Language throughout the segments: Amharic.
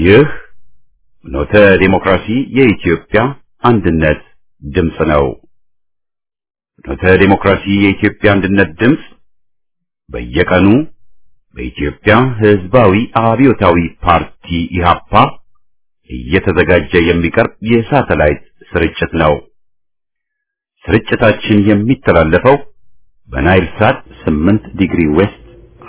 ይህ ኖተ ዴሞክራሲ የኢትዮጵያ አንድነት ድምፅ ነው። ኖተ ዴሞክራሲ የኢትዮጵያ አንድነት ድምፅ በየቀኑ በኢትዮጵያ ሕዝባዊ አብዮታዊ ፓርቲ ኢህአፓ እየተዘጋጀ የሚቀርብ የሳተላይት ስርጭት ነው። ስርጭታችን የሚተላለፈው በናይል ሳት 8 ዲግሪ ዌስት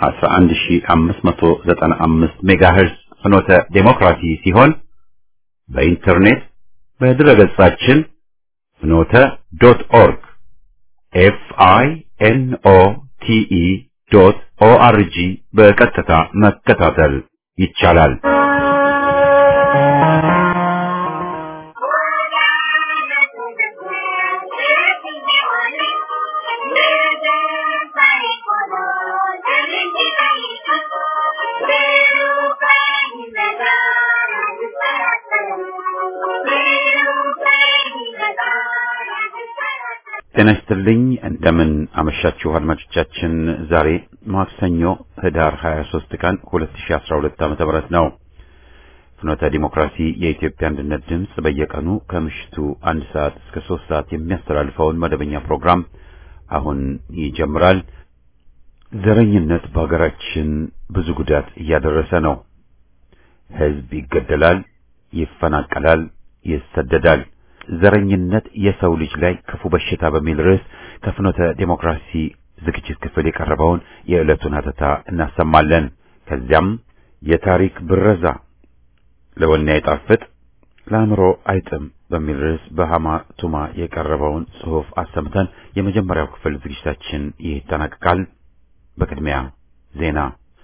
11595 ሜጋሄርዝ ፍኖተ ዴሞክራሲ ሲሆን በኢንተርኔት በድረገጻችን ፍኖተ ዶት ኦርግ ኤፍ አይ ኤን ኦ ቲ ኢ ዶት ኦ አር ጂ በቀጥታ መከታተል ይቻላል። ጤና ይስጥልኝ። እንደምን አመሻችሁ አድማጮቻችን። ዛሬ ማክሰኞ ህዳር 23 ቀን 2012 ዓ.ም ነው። ፍኖተ ዲሞክራሲ የኢትዮጵያ አንድነት ድምፅ በየቀኑ ከምሽቱ አንድ ሰዓት እስከ ሶስት ሰዓት የሚያስተላልፈውን መደበኛ ፕሮግራም አሁን ይጀምራል። ዘረኝነት በሀገራችን ብዙ ጉዳት እያደረሰ ነው። ህዝብ ይገደላል፣ ይፈናቀላል፣ ይሰደዳል። ዘረኝነት የሰው ልጅ ላይ ክፉ በሽታ በሚል ርዕስ ከፍኖተ ዴሞክራሲ ዝግጅት ክፍል የቀረበውን የዕለቱን ሀተታ እናሰማለን። ከዚያም የታሪክ ብረዛ ለወኔ አይጣፍጥ ለአእምሮ አይጥም በሚል ርዕስ በሃማ ቱማ የቀረበውን ጽሑፍ አሰምተን የመጀመሪያው ክፍል ዝግጅታችን ይጠናቀቃል። በቅድሚያ ዜና።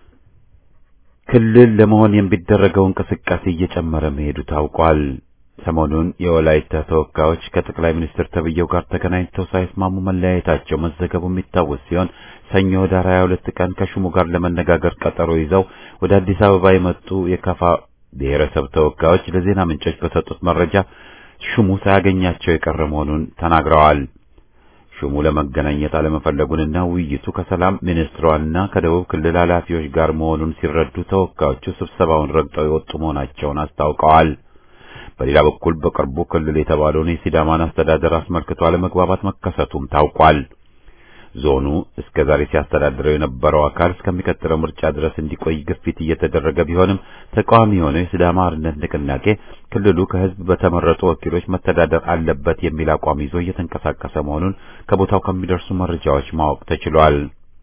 ክልል ለመሆን የሚደረገው እንቅስቃሴ እየጨመረ መሄዱ ታውቋል። ሰሞኑን የወላይታ ተወካዮች ከጠቅላይ ሚኒስትር ተብዬው ጋር ተገናኝተው ሳይስማሙ መለያየታቸው መዘገቡ የሚታወስ ሲሆን ሰኞ ኅዳር 22 ቀን ከሹሙ ጋር ለመነጋገር ቀጠሮ ይዘው ወደ አዲስ አበባ የመጡ የካፋ ብሔረሰብ ተወካዮች ለዜና ምንጮች በሰጡት መረጃ ሹሙ ሳያገኛቸው የቀረ መሆኑን ተናግረዋል። ሹሙ ለመገናኘት አለመፈለጉንና ውይይቱ ከሰላም ሚኒስትሯና ከደቡብ ክልል ኃላፊዎች ጋር መሆኑን ሲረዱ ተወካዮቹ ስብሰባውን ረግጠው የወጡ መሆናቸውን አስታውቀዋል። በሌላ በኩል በቅርቡ ክልል የተባለውን የሲዳማን አስተዳደር አስመልክቶ አለመግባባት መከሰቱም ታውቋል። ዞኑ እስከ ዛሬ ሲያስተዳድረው የነበረው አካል እስከሚቀጥለው ምርጫ ድረስ እንዲቆይ ግፊት እየተደረገ ቢሆንም ተቃዋሚ የሆነው የሲዳማ አርነት ንቅናቄ ክልሉ ከሕዝብ በተመረጡ ወኪሎች መተዳደር አለበት የሚል አቋም ይዞ እየተንቀሳቀሰ መሆኑን ከቦታው ከሚደርሱ መረጃዎች ማወቅ ተችሏል።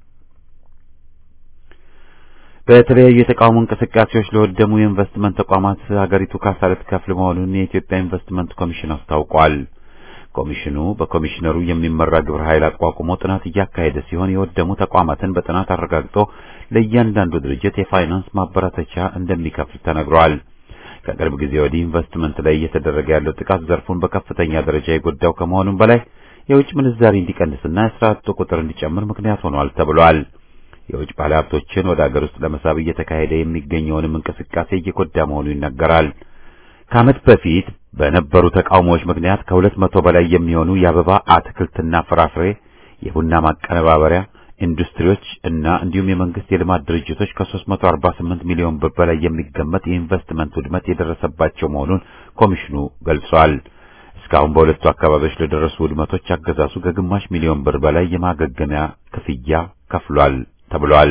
በተለያዩ የተቃውሞ እንቅስቃሴዎች ለወደሙ የኢንቨስትመንት ተቋማት ሀገሪቱ ካሳ ልትከፍል መሆኑን የኢትዮጵያ ኢንቨስትመንት ኮሚሽን አስታውቋል። ኮሚሽኑ በኮሚሽነሩ የሚመራ ግብረ ኃይል አቋቁሞ ጥናት እያካሄደ ሲሆን የወደሙ ተቋማትን በጥናት አረጋግጦ ለእያንዳንዱ ድርጅት የፋይናንስ ማበረታቻ እንደሚከፍል ተነግሯል። ከቅርብ ጊዜ ወዲህ ኢንቨስትመንት ላይ እየተደረገ ያለው ጥቃት ዘርፉን በከፍተኛ ደረጃ የጎዳው ከመሆኑም በላይ የውጭ ምንዛሪ እንዲቀንስና የስራ አጡ ቁጥር እንዲጨምር ምክንያት ሆኗል ተብሏል። የውጭ ባለሀብቶችን ወደ አገር ውስጥ ለመሳብ እየተካሄደ የሚገኘውንም እንቅስቃሴ እየጎዳ መሆኑ ይነገራል። ከዓመት በፊት በነበሩ ተቃውሞዎች ምክንያት ከሁለት መቶ በላይ የሚሆኑ የአበባ አትክልትና ፍራፍሬ፣ የቡና ማቀነባበሪያ ኢንዱስትሪዎች እና እንዲሁም የመንግስት የልማት ድርጅቶች ከ348 ሚሊዮን ብር በላይ የሚገመት የኢንቨስትመንት ውድመት የደረሰባቸው መሆኑን ኮሚሽኑ ገልጿል። እስካሁን በሁለቱ አካባቢዎች ለደረሱ ውድመቶች አገዛዙ ከግማሽ ሚሊዮን ብር በላይ የማገገሚያ ክፍያ ከፍሏል ተብሏል።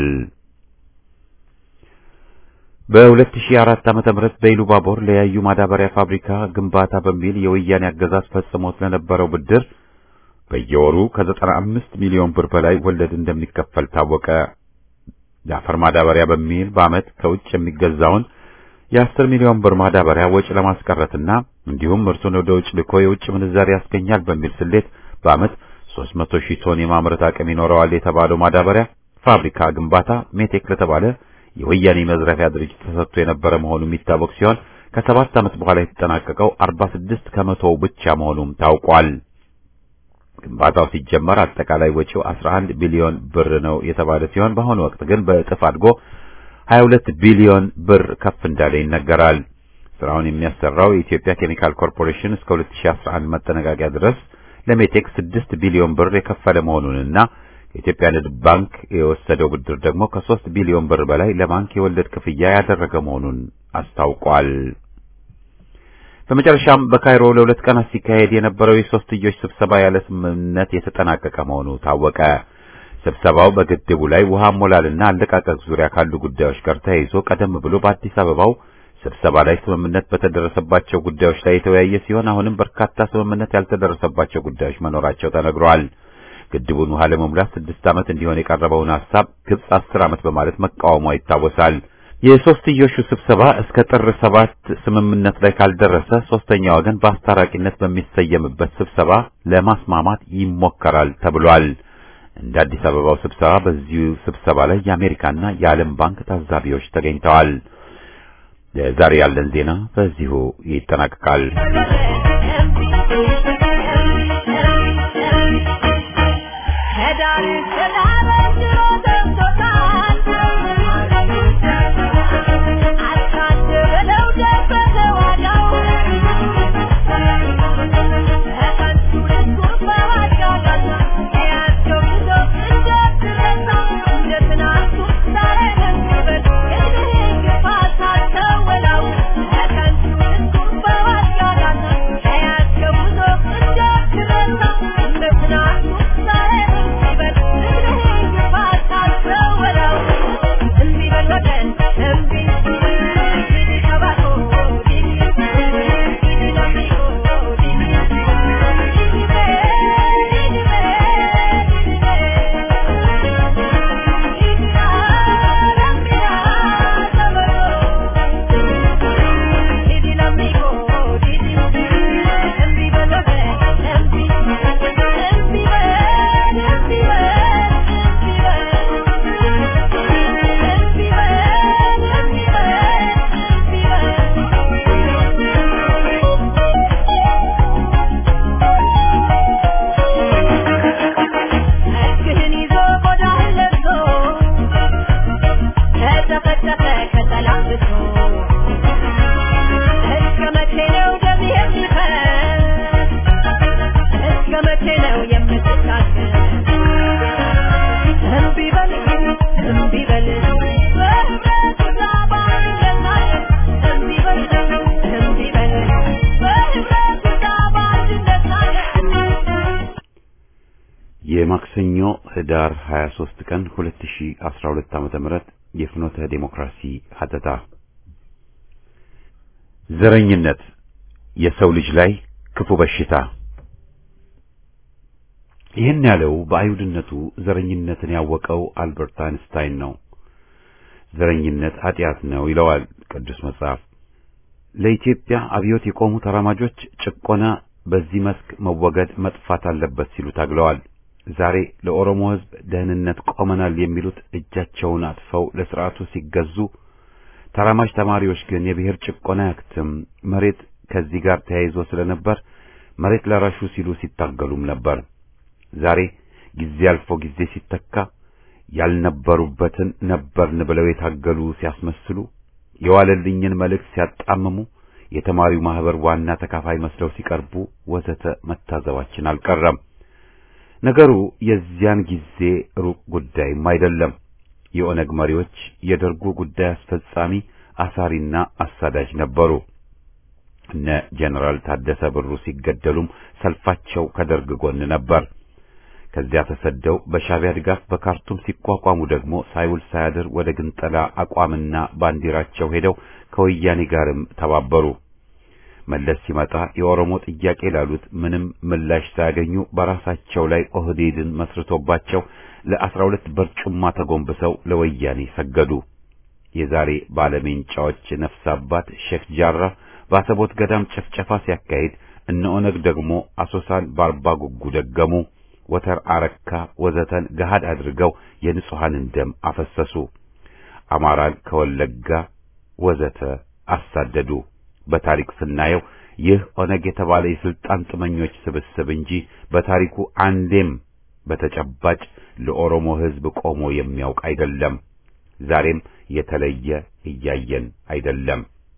በ2004 ዓመተ ምህረት በኢሉባቦር ለያዩ ማዳበሪያ ፋብሪካ ግንባታ በሚል የወያኔ አገዛዝ ፈጽሞት ለነበረው ብድር በየወሩ ከ95 ሚሊዮን ብር በላይ ወለድ እንደሚከፈል ታወቀ። የአፈር ማዳበሪያ በሚል በዓመት ከውጭ የሚገዛውን የ10 ሚሊዮን ብር ማዳበሪያ ወጪ ለማስቀረትና እንዲሁም ምርቱን ወደ ውጭ ልኮ የውጭ ምንዛሪ ያስገኛል በሚል ስሌት በዓመት 300 ሺህ ቶን የማምረት አቅም ይኖረዋል የተባለው ማዳበሪያ ፋብሪካ ግንባታ ሜቴክ ለተባለ የወያኔ መዝረፊያ ድርጅት ተሰጥቶ የነበረ መሆኑ የሚታወቅ ሲሆን ከሰባት ዓመት በኋላ የተጠናቀቀው 46 ከመቶው ብቻ መሆኑም ታውቋል። ግንባታው ሲጀመር አጠቃላይ ወጪው 11 ቢሊዮን ብር ነው የተባለ ሲሆን በአሁኑ ወቅት ግን በእጥፍ አድጎ 22 ቢሊዮን ብር ከፍ እንዳለ ይነገራል። ስራውን የሚያሰራው የኢትዮጵያ ኬሚካል ኮርፖሬሽን እስከ 2011 መጠናቀቂያ ድረስ ለሜቴክ 6 ቢሊዮን ብር የከፈለ መሆኑንና የኢትዮጵያ ንግድ ባንክ የወሰደው ብድር ደግሞ ከሶስት ቢሊዮን ብር በላይ ለባንክ የወለድ ክፍያ ያደረገ መሆኑን አስታውቋል። በመጨረሻም በካይሮ ለሁለት ቀናት ሲካሄድ የነበረው የሶስትዮሽ ስብሰባ ያለ ስምምነት የተጠናቀቀ መሆኑ ታወቀ። ስብሰባው በግድቡ ላይ ውሃ ሞላልና አለቃቀቅ ዙሪያ ካሉ ጉዳዮች ጋር ተያይዞ ቀደም ብሎ በአዲስ አበባው ስብሰባ ላይ ስምምነት በተደረሰባቸው ጉዳዮች ላይ የተወያየ ሲሆን አሁንም በርካታ ስምምነት ያልተደረሰባቸው ጉዳዮች መኖራቸው ተነግሯል። ግድቡን ውሃ ለመሙላት ስድስት ዓመት እንዲሆን የቀረበውን ሐሳብ ግብጽ አስር ዓመት በማለት መቃወሟ ይታወሳል። የሶስትዮሹ ስብሰባ እስከ ጥር ሰባት ስምምነት ላይ ካልደረሰ ሶስተኛ ወገን በአስታራቂነት በሚሰየምበት ስብሰባ ለማስማማት ይሞከራል ተብሏል። እንደ አዲስ አበባው ስብሰባ በዚሁ ስብሰባ ላይ የአሜሪካና የዓለም ባንክ ታዛቢዎች ተገኝተዋል። ለዛሬ ያለን ዜና በዚሁ ይጠናቀቃል። የማክሰኞ ህዳር 23 ቀን 2012 ዓመተ ምህረት የፍኖተ ዴሞክራሲ ሀተታ ዘረኝነት የሰው ልጅ ላይ ክፉ በሽታ ይህን ያለው በአይሁድነቱ ዘረኝነትን ያወቀው አልበርት አይንስታይን ነው። ዘረኝነት ኃጢአት ነው ይለዋል ቅዱስ መጽሐፍ። ለኢትዮጵያ አብዮት የቆሙ ተራማጆች ጭቆና በዚህ መስክ መወገድ መጥፋት አለበት ሲሉ ታግለዋል። ዛሬ ለኦሮሞ ሕዝብ ደህንነት ቆመናል የሚሉት እጃቸውን አጥፈው ለስርዓቱ ሲገዙ፣ ተራማጅ ተማሪዎች ግን የብሔር ጭቆና ያክትም መሬት ከዚህ ጋር ተያይዞ ስለነበር መሬት ለራሹ ሲሉ ሲታገሉም ነበር። ዛሬ ጊዜ አልፎ ጊዜ ሲተካ ያልነበሩበትን ነበርን ብለው የታገሉ ሲያስመስሉ፣ የዋለልኝን መልእክት ሲያጣምሙ፣ የተማሪው ማህበር ዋና ተካፋይ መስለው ሲቀርቡ ወዘተ መታዘባችን አልቀረም። ነገሩ የዚያን ጊዜ ሩቅ ጉዳይም አይደለም። የኦነግ መሪዎች የደርጉ ጉዳይ አስፈጻሚ አሳሪና አሳዳጅ ነበሩ። እነ ጀነራል ታደሰ ብሩ ሲገደሉም ሰልፋቸው ከደርግ ጎን ነበር። ከዚያ ተሰደው በሻዕቢያ ድጋፍ በካርቱም ሲቋቋሙ ደግሞ ሳይውል ሳያድር ወደ ግንጠላ አቋምና ባንዲራቸው ሄደው ከወያኔ ጋርም ተባበሩ። መለስ ሲመጣ የኦሮሞ ጥያቄ ላሉት ምንም ምላሽ ሳያገኙ በራሳቸው ላይ ኦህዴድን መስርቶባቸው ለአስራ ሁለት በርጩማ ተጎንብሰው ለወያኔ ሰገዱ። የዛሬ ባለሜንጫዎች ነፍስ አባት ሼክ ጃራ በአሰቦት ገዳም ጨፍጨፋ ሲያካሂድ እነ ኦነግ ደግሞ አሶሳን በአርባ ጉጉ ደገሙ። ወተር አረካ ወዘተን ገሃድ አድርገው የንጹሐንን ደም አፈሰሱ። አማራን ከወለጋ ወዘተ አሳደዱ። በታሪክ ስናየው ይህ ኦነግ የተባለ የስልጣን ጥመኞች ስብስብ እንጂ በታሪኩ አንዴም በተጨባጭ ለኦሮሞ ሕዝብ ቆሞ የሚያውቅ አይደለም። ዛሬም የተለየ እያየን አይደለም።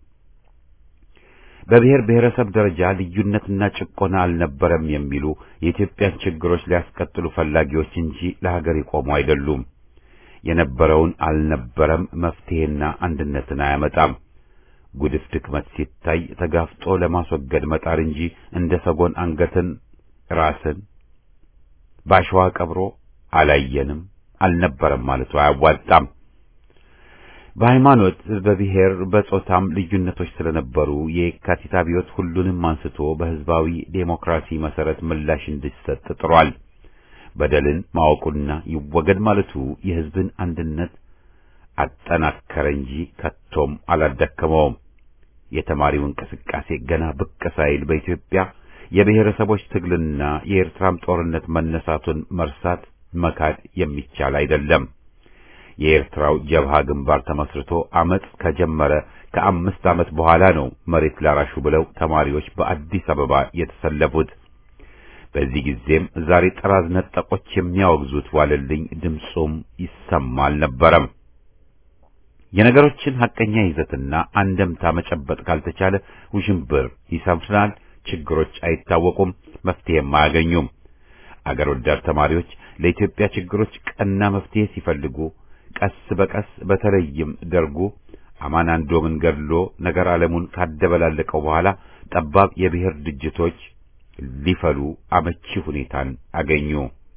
በብሔር ብሔረሰብ ደረጃ ልዩነትና ጭቆና አልነበረም የሚሉ የኢትዮጵያን ችግሮች ሊያስቀጥሉ ፈላጊዎች እንጂ ለሀገር የቆሙ አይደሉም። የነበረውን አልነበረም መፍትሄና አንድነትን አያመጣም። ጉድፍ ድክመት ሲታይ ተጋፍጦ ለማስወገድ መጣር እንጂ እንደ ሰጎን አንገትን ራስን ባሸዋ ቀብሮ አላየንም አልነበረም ማለቱ አያዋጣም። በሃይማኖት፣ በብሔር፣ በጾታም ልዩነቶች ስለነበሩ የየካቲት አብዮት ሁሉንም አንስቶ በህዝባዊ ዴሞክራሲ መሰረት ምላሽ እንዲሰጥ ጥሯል። በደልን ማወቁና ይወገድ ማለቱ የህዝብን አንድነት አጠናከረ እንጂ ከቶም አላዳከመውም። የተማሪው እንቅስቃሴ ገና ብቅ ሳይል በኢትዮጵያ የብሔረሰቦች ትግልና የኤርትራም ጦርነት መነሳቱን መርሳት መካድ የሚቻል አይደለም። የኤርትራው ጀብሃ ግንባር ተመስርቶ አመጽ ከጀመረ ከአምስት ዓመት በኋላ ነው መሬት ላራሹ ብለው ተማሪዎች በአዲስ አበባ የተሰለፉት። በዚህ ጊዜም ዛሬ ጥራዝ ነጠቆች የሚያወግዙት ዋለልኝ ድምፁም ይሰማ አልነበረም። የነገሮችን ሐቀኛ ይዘትና አንደምታ መጨበጥ ካልተቻለ ውዥንብር ይሰፍናል፣ ችግሮች አይታወቁም፣ መፍትሄም አያገኙም። አገር ወዳድ ተማሪዎች ለኢትዮጵያ ችግሮች ቀና መፍትሄ ሲፈልጉ ቀስ በቀስ በተለይም ደርጉ አማናንዶምን ገድሎ ነገር ዓለሙን ካደበላለቀው በኋላ ጠባብ የብሔር ድርጅቶች ሊፈሉ አመቺ ሁኔታን አገኙ።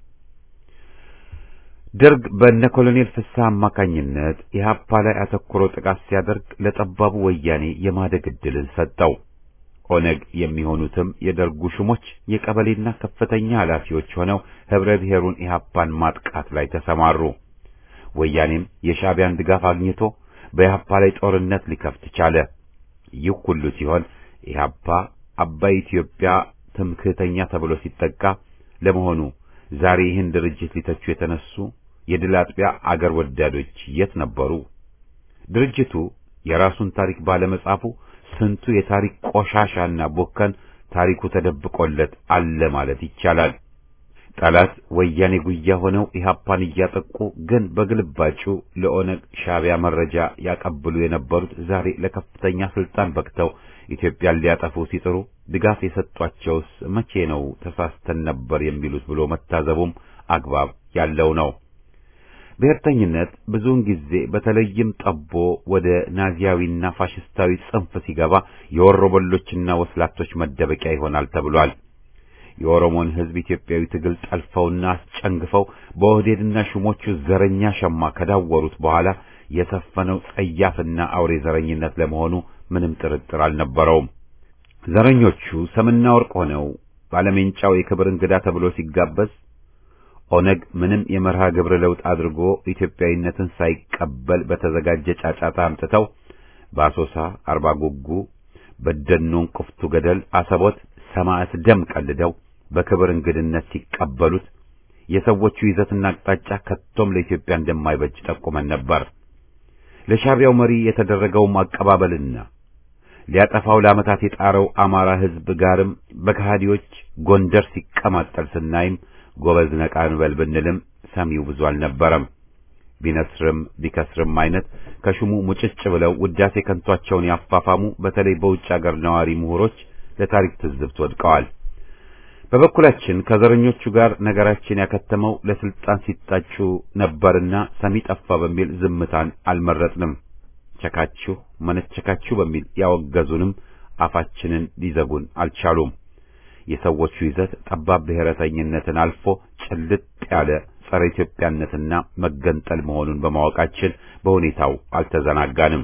ደርግ በነ ኮሎኔል ፍስሐ አማካኝነት ኢህአፓ ላይ አተኩሮ ጥቃት ሲያደርግ ለጠባቡ ወያኔ የማደግ ዕድልን ሰጠው። ኦነግ የሚሆኑትም የደርጉ ሹሞች የቀበሌና ከፍተኛ ኃላፊዎች ሆነው ህብረ ብሔሩን ኢህአፓን ማጥቃት ላይ ተሰማሩ። ወያኔም የሻዕቢያን ድጋፍ አግኝቶ በኢህአፓ ላይ ጦርነት ሊከፍት ቻለ። ይህ ሁሉ ሲሆን ኢህአፓ አባይ ኢትዮጵያ ትምክህተኛ ተብሎ ሲጠቃ፣ ለመሆኑ ዛሬ ይህን ድርጅት ሊተቹ የተነሱ የድል አጥቢያ አገር ወዳዶች የት ነበሩ? ድርጅቱ የራሱን ታሪክ ባለመጻፉ ስንቱ የታሪክ ቆሻሻና ቦከን ታሪኩ ተደብቆለት አለ ማለት ይቻላል። ጠላት ወያኔ ጉያ ሆነው ኢህአፓን እያጠቁ ግን በግልባጩ ለኦነግ ሻዕቢያ መረጃ ያቀብሉ የነበሩት ዛሬ ለከፍተኛ ስልጣን በቅተው ኢትዮጵያን ሊያጠፉ ሲጥሩ ድጋፍ የሰጧቸውስ መቼ ነው ተሳስተን ነበር የሚሉት ብሎ መታዘቡም አግባብ ያለው ነው። ብሔርተኝነት ብዙውን ጊዜ በተለይም ጠቦ ወደ ናዚያዊና ፋሽስታዊ ጽንፍ ሲገባ የወሮበሎችና ወስላቶች መደበቂያ ይሆናል ተብሏል። የኦሮሞን ሕዝብ ኢትዮጵያዊ ትግል ጠልፈውና አስጨንግፈው በኦህዴድና ሹሞቹ ዘረኛ ሸማ ከዳወሩት በኋላ የሰፈነው ጸያፍና አውሬ ዘረኝነት ለመሆኑ ምንም ጥርጥር አልነበረውም። ዘረኞቹ ሰምና ወርቅ ሆነው ባለሜንጫው የክብር እንግዳ ተብሎ ሲጋበዝ ኦነግ ምንም የመርሃ ግብር ለውጥ አድርጎ ኢትዮጵያዊነትን ሳይቀበል በተዘጋጀ ጫጫታ አምጥተው በአሶሳ አርባ ጉጉ፣ በደኖን ቁፍቱ ገደል፣ አሰቦት ሰማዕት ደም ቀልደው በክብር እንግድነት ሲቀበሉት የሰዎቹ ይዘትና አቅጣጫ ከቶም ለኢትዮጵያ እንደማይበጅ ጠቁመን ነበር። ለሻዕቢያው መሪ የተደረገውም አቀባበልና ሊያጠፋው ለዓመታት የጣረው አማራ ሕዝብ ጋርም በከሃዲዎች ጎንደር ሲቀማጠል ስናይም ጎበዝ ነቃ እንበል ብንልም ሰሚው ብዙ አልነበረም። ቢነስርም ቢከስርም አይነት ከሹሙ ሙጭጭ ብለው ውዳሴ ከንቷቸውን ያፋፋሙ በተለይ በውጭ አገር ነዋሪ ምሁሮች ለታሪክ ትዝብት ወድቀዋል። በበኩላችን ከዘረኞቹ ጋር ነገራችን ያከተመው ለስልጣን ሲጣጩ ነበርና ሰሚ ጠፋ በሚል ዝምታን አልመረጥንም። ቸካችሁ መነቸካችሁ በሚል ያወገዙንም አፋችንን ሊዘጉን አልቻሉም። የሰዎቹ ይዘት ጠባብ ብሔረተኝነትን አልፎ ጭልጥ ያለ ጸረ ኢትዮጵያነትና መገንጠል መሆኑን በማወቃችን በሁኔታው አልተዘናጋንም።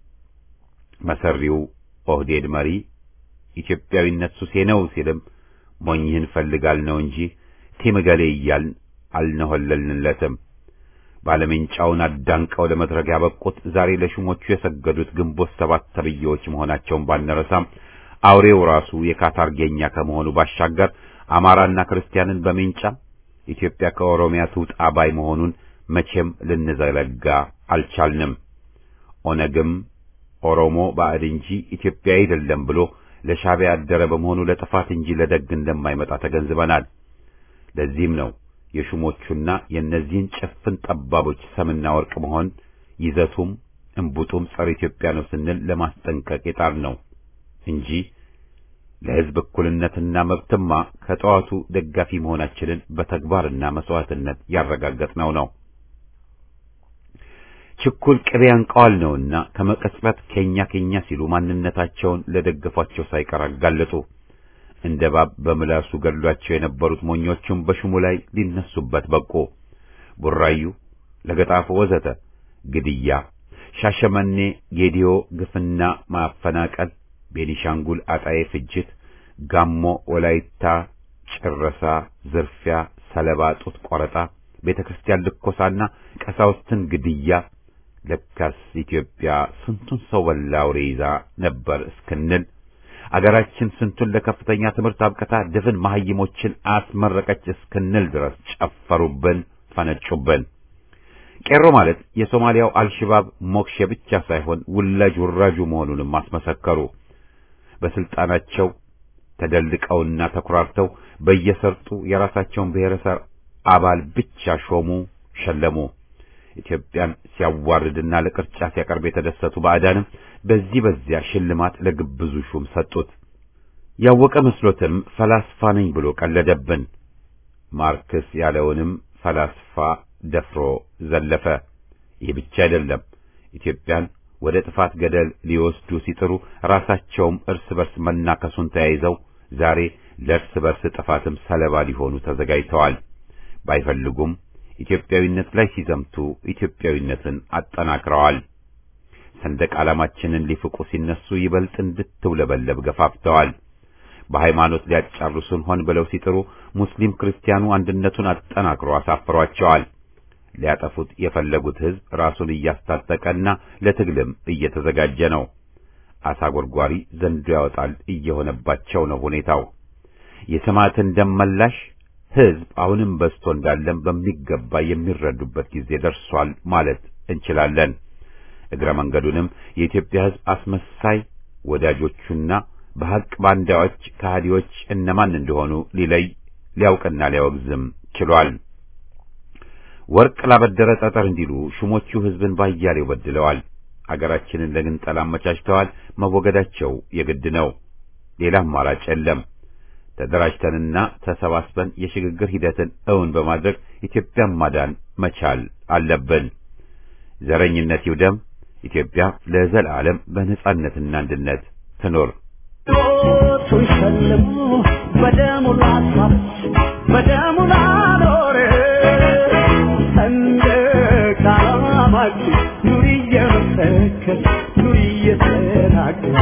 መሰሪው ኦህዴድ መሪ ኢትዮጵያዊነት ሱሴ ነው ሲልም ሞኝህን ፈልጋል ነው እንጂ ቴምገሌ እያልን አልነሆለልንለትም። ባለሜንጫውን አዳንቀው ለመድረክ ያበቁት ዛሬ ለሹሞቹ የሰገዱት ግንቦት ሰባት ተብዬዎች መሆናቸውን ባንረሳም አውሬው ራሱ የካታርጌኛ ከመሆኑ ባሻገር አማራና ክርስቲያንን በሜንጫ ኢትዮጵያ ከኦሮሚያ ትውጣ ባይ መሆኑን መቼም ልንዘለጋ አልቻልንም። ኦነግም ኦሮሞ ባዕድ እንጂ ኢትዮጵያ አይደለም ብሎ ለሻዕቢያ ያደረ በመሆኑ ለጥፋት እንጂ ለደግ እንደማይመጣ ተገንዝበናል። ለዚህም ነው የሹሞቹና የእነዚህን ጭፍን ጠባቦች ሰምና ወርቅ መሆን ይዘቱም እንቡጡም ጸረ ኢትዮጵያ ነው ስንል ለማስጠንቀቅ የጣር ነው እንጂ ለሕዝብ እኩልነትና መብትማ ከጠዋቱ ደጋፊ መሆናችንን በተግባርና መስዋዕትነት ያረጋገጥነው ነው። ችኩል ቅቤ አንቀዋል ነውና ከመቀጽበት ኬኛ ኬኛ ሲሉ ማንነታቸውን ለደገፏቸው ሳይቀር አጋለጡ። እንደ ባብ በምላሱ ገድሏቸው የነበሩት ሞኞቹም በሹሙ ላይ ሊነሱበት በቁ። ቡራዩ፣ ለገጣፎ ወዘተ ግድያ፣ ሻሸመኔ፣ ጌዲዮ ግፍና ማፈናቀል፣ ቤኒሻንጉል አጣዬ ፍጅት፣ ጋሞ ወላይታ ጭረሳ፣ ዝርፊያ፣ ሰለባ ጡት ቆረጣ፣ ቤተ ክርስቲያን ልኮሳና ቀሳውስትን ግድያ ለካስ ኢትዮጵያ ስንቱን ሰው በላ አውሬ ይዛ ነበር እስክንል አገራችን ስንቱን ለከፍተኛ ትምህርት አብቅታ ድፍን መሐይሞችን አስመረቀች እስክንል ድረስ ጨፈሩብን፣ ፈነጩብን። ቄሮ ማለት የሶማሊያው አልሽባብ ሞክሼ ብቻ ሳይሆን ውላጅ ውራጁ መሆኑንም አስመሰከሩ። በስልጣናቸው ተደልቀውና ተኩራርተው በየሰርጡ የራሳቸውን ብሔረሰብ አባል ብቻ ሾሙ፣ ሸለሙ። ኢትዮጵያን ሲያዋርድና ለቅርጫ ሲያቀርብ የተደሰቱ ባዕዳንም በዚህ በዚያ ሽልማት ለግብዙ ሹም ሰጡት። ያወቀ መስሎትም ፈላስፋ ነኝ ብሎ ቀለደብን። ማርክስ ያለውንም ፈላስፋ ደፍሮ ዘለፈ። ይህ ብቻ አይደለም። ኢትዮጵያን ወደ ጥፋት ገደል ሊወስዱ ሲጥሩ ራሳቸውም እርስ በርስ መናከሱን ተያይዘው ዛሬ ለእርስ በርስ ጥፋትም ሰለባ ሊሆኑ ተዘጋጅተዋል። ባይፈልጉም ኢትዮጵያዊነት ላይ ሲዘምቱ ኢትዮጵያዊነትን አጠናክረዋል። ሰንደቅ ዓላማችንን ሊፍቁ ሲነሱ ይበልጥ እንድትውለበለብ ገፋፍተዋል። በሃይማኖት ሊያጫርሱን ሆን ብለው ሲጥሩ ሙስሊም ክርስቲያኑ አንድነቱን አጠናክሮ አሳፍሯቸዋል። ሊያጠፉት የፈለጉት ሕዝብ ራሱን እያስታጠቀና ለትግልም እየተዘጋጀ ነው። አሳ ጎርጓሪ ዘንዶ ያወጣል እየሆነባቸው ነው ሁኔታው። የሰማዕትን ደም መላሽ ሕዝብ አሁንም በዝቶ እንዳለም በሚገባ የሚረዱበት ጊዜ ደርሷል ማለት እንችላለን። እግረ መንገዱንም የኢትዮጵያ ሕዝብ አስመሳይ ወዳጆቹና በሐቅ ባንዳዎች ከሃዲዎች እነማን እንደሆኑ ሊለይ ሊያውቅና ሊያወግዝም ችሏል። ወርቅ ላበደረ ጠጠር እንዲሉ ሹሞቹ ሕዝብን ባያሌው በድለዋል። አገራችንን ለግንጠላ አመቻችተዋል። መወገዳቸው የግድ ነው። ሌላ አማራጭ የለም። ተደራጅተንና ተሰባስበን የሽግግር ሂደትን እውን በማድረግ ኢትዮጵያን ማዳን መቻል አለብን። ዘረኝነት ይውደም። ኢትዮጵያ ለዘላለም በነጻነትና አንድነት ትኖር። ቱን ሸልሞ በደሙ ላሳች በደሙ ላኖረ ሰንደቅ ዓላማችን ኑሪ እየመሰከር ኑሪ እየተናገር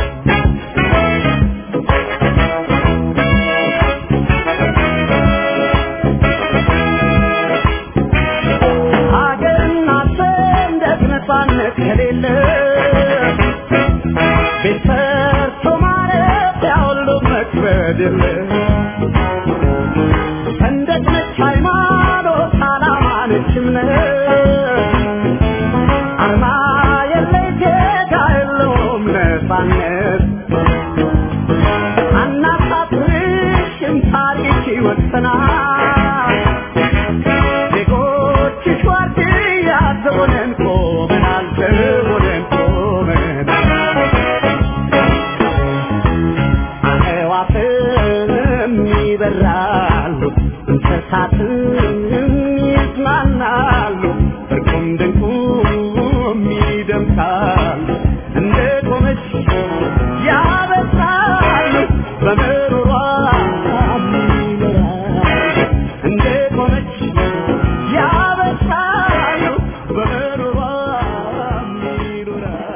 ሀገርና ሰንደቅ ነፃነት ከሌለ ቤት ሰርቶ ማለት ያሁሉ መክበድ የለ ሰንደቅ ነች ሃይማኖት፣ ዓላማ ነች እምነት፣ አርማ የለይ ጌታ የለውም ነፃነት። አናሳፍርሽም ታሪክ ይወሰናል ዜጎችሽ ዋርድያ ዘቦነን ቆመናል ዘቦነን ቆመናል አዕዋፍም ይበራሉ እንስሳትም ይዝናናሉ እርቁም ድንቁም ይደምቃሉ እንደ ቆመች ያበስራሉ በምሮሯ ይኖራሉ እንደ ቆመች ያበስራሉ በምሮሯ ይኖራሉ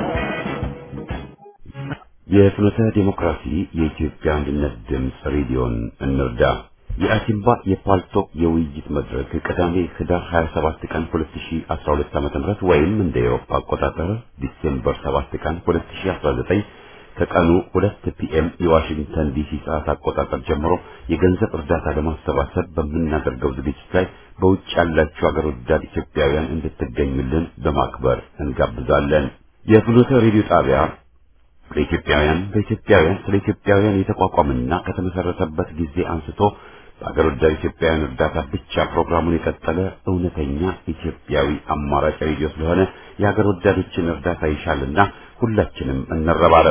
የፍኖተ ዲሞክራሲ የኢትዮጵያ አንድነት ድምፅ ሬዲዮን እንርዳ። የአሲምባ የፓልቶክ የውይይት መድረክ ቅዳሜ ህዳር 27 ቀን 2012 ዓ.ም ወይም እንደ ኤሮፓ አቆጣጠር ዲሴምበር 7 ቀን 2019 ከቀኑ 2 ፒኤም የዋሽንግተን ዲሲ ሰዓት አቆጣጠር ጀምሮ የገንዘብ እርዳታ ለማሰባሰብ በምናደርገው ዝግጅት ላይ በውጭ ያላችሁ አገር ወዳድ ኢትዮጵያውያን እንድትገኙልን በማክበር እንጋብዛለን። የፍኖተ ሬዲዮ ጣቢያ ለኢትዮጵያውያን በኢትዮጵያውያን ስለ ኢትዮጵያውያን የተቋቋመና ከተመሰረተበት ጊዜ አንስቶ በአገር ወዳድ ኢትዮጵያውያን እርዳታ ብቻ ፕሮግራሙን የቀጠለ እውነተኛ ኢትዮጵያዊ አማራጭ ሬዲዮ ስለሆነ የአገር ወዳዶችን እርዳታ ይሻልና ሁላችንም እንረባረብ።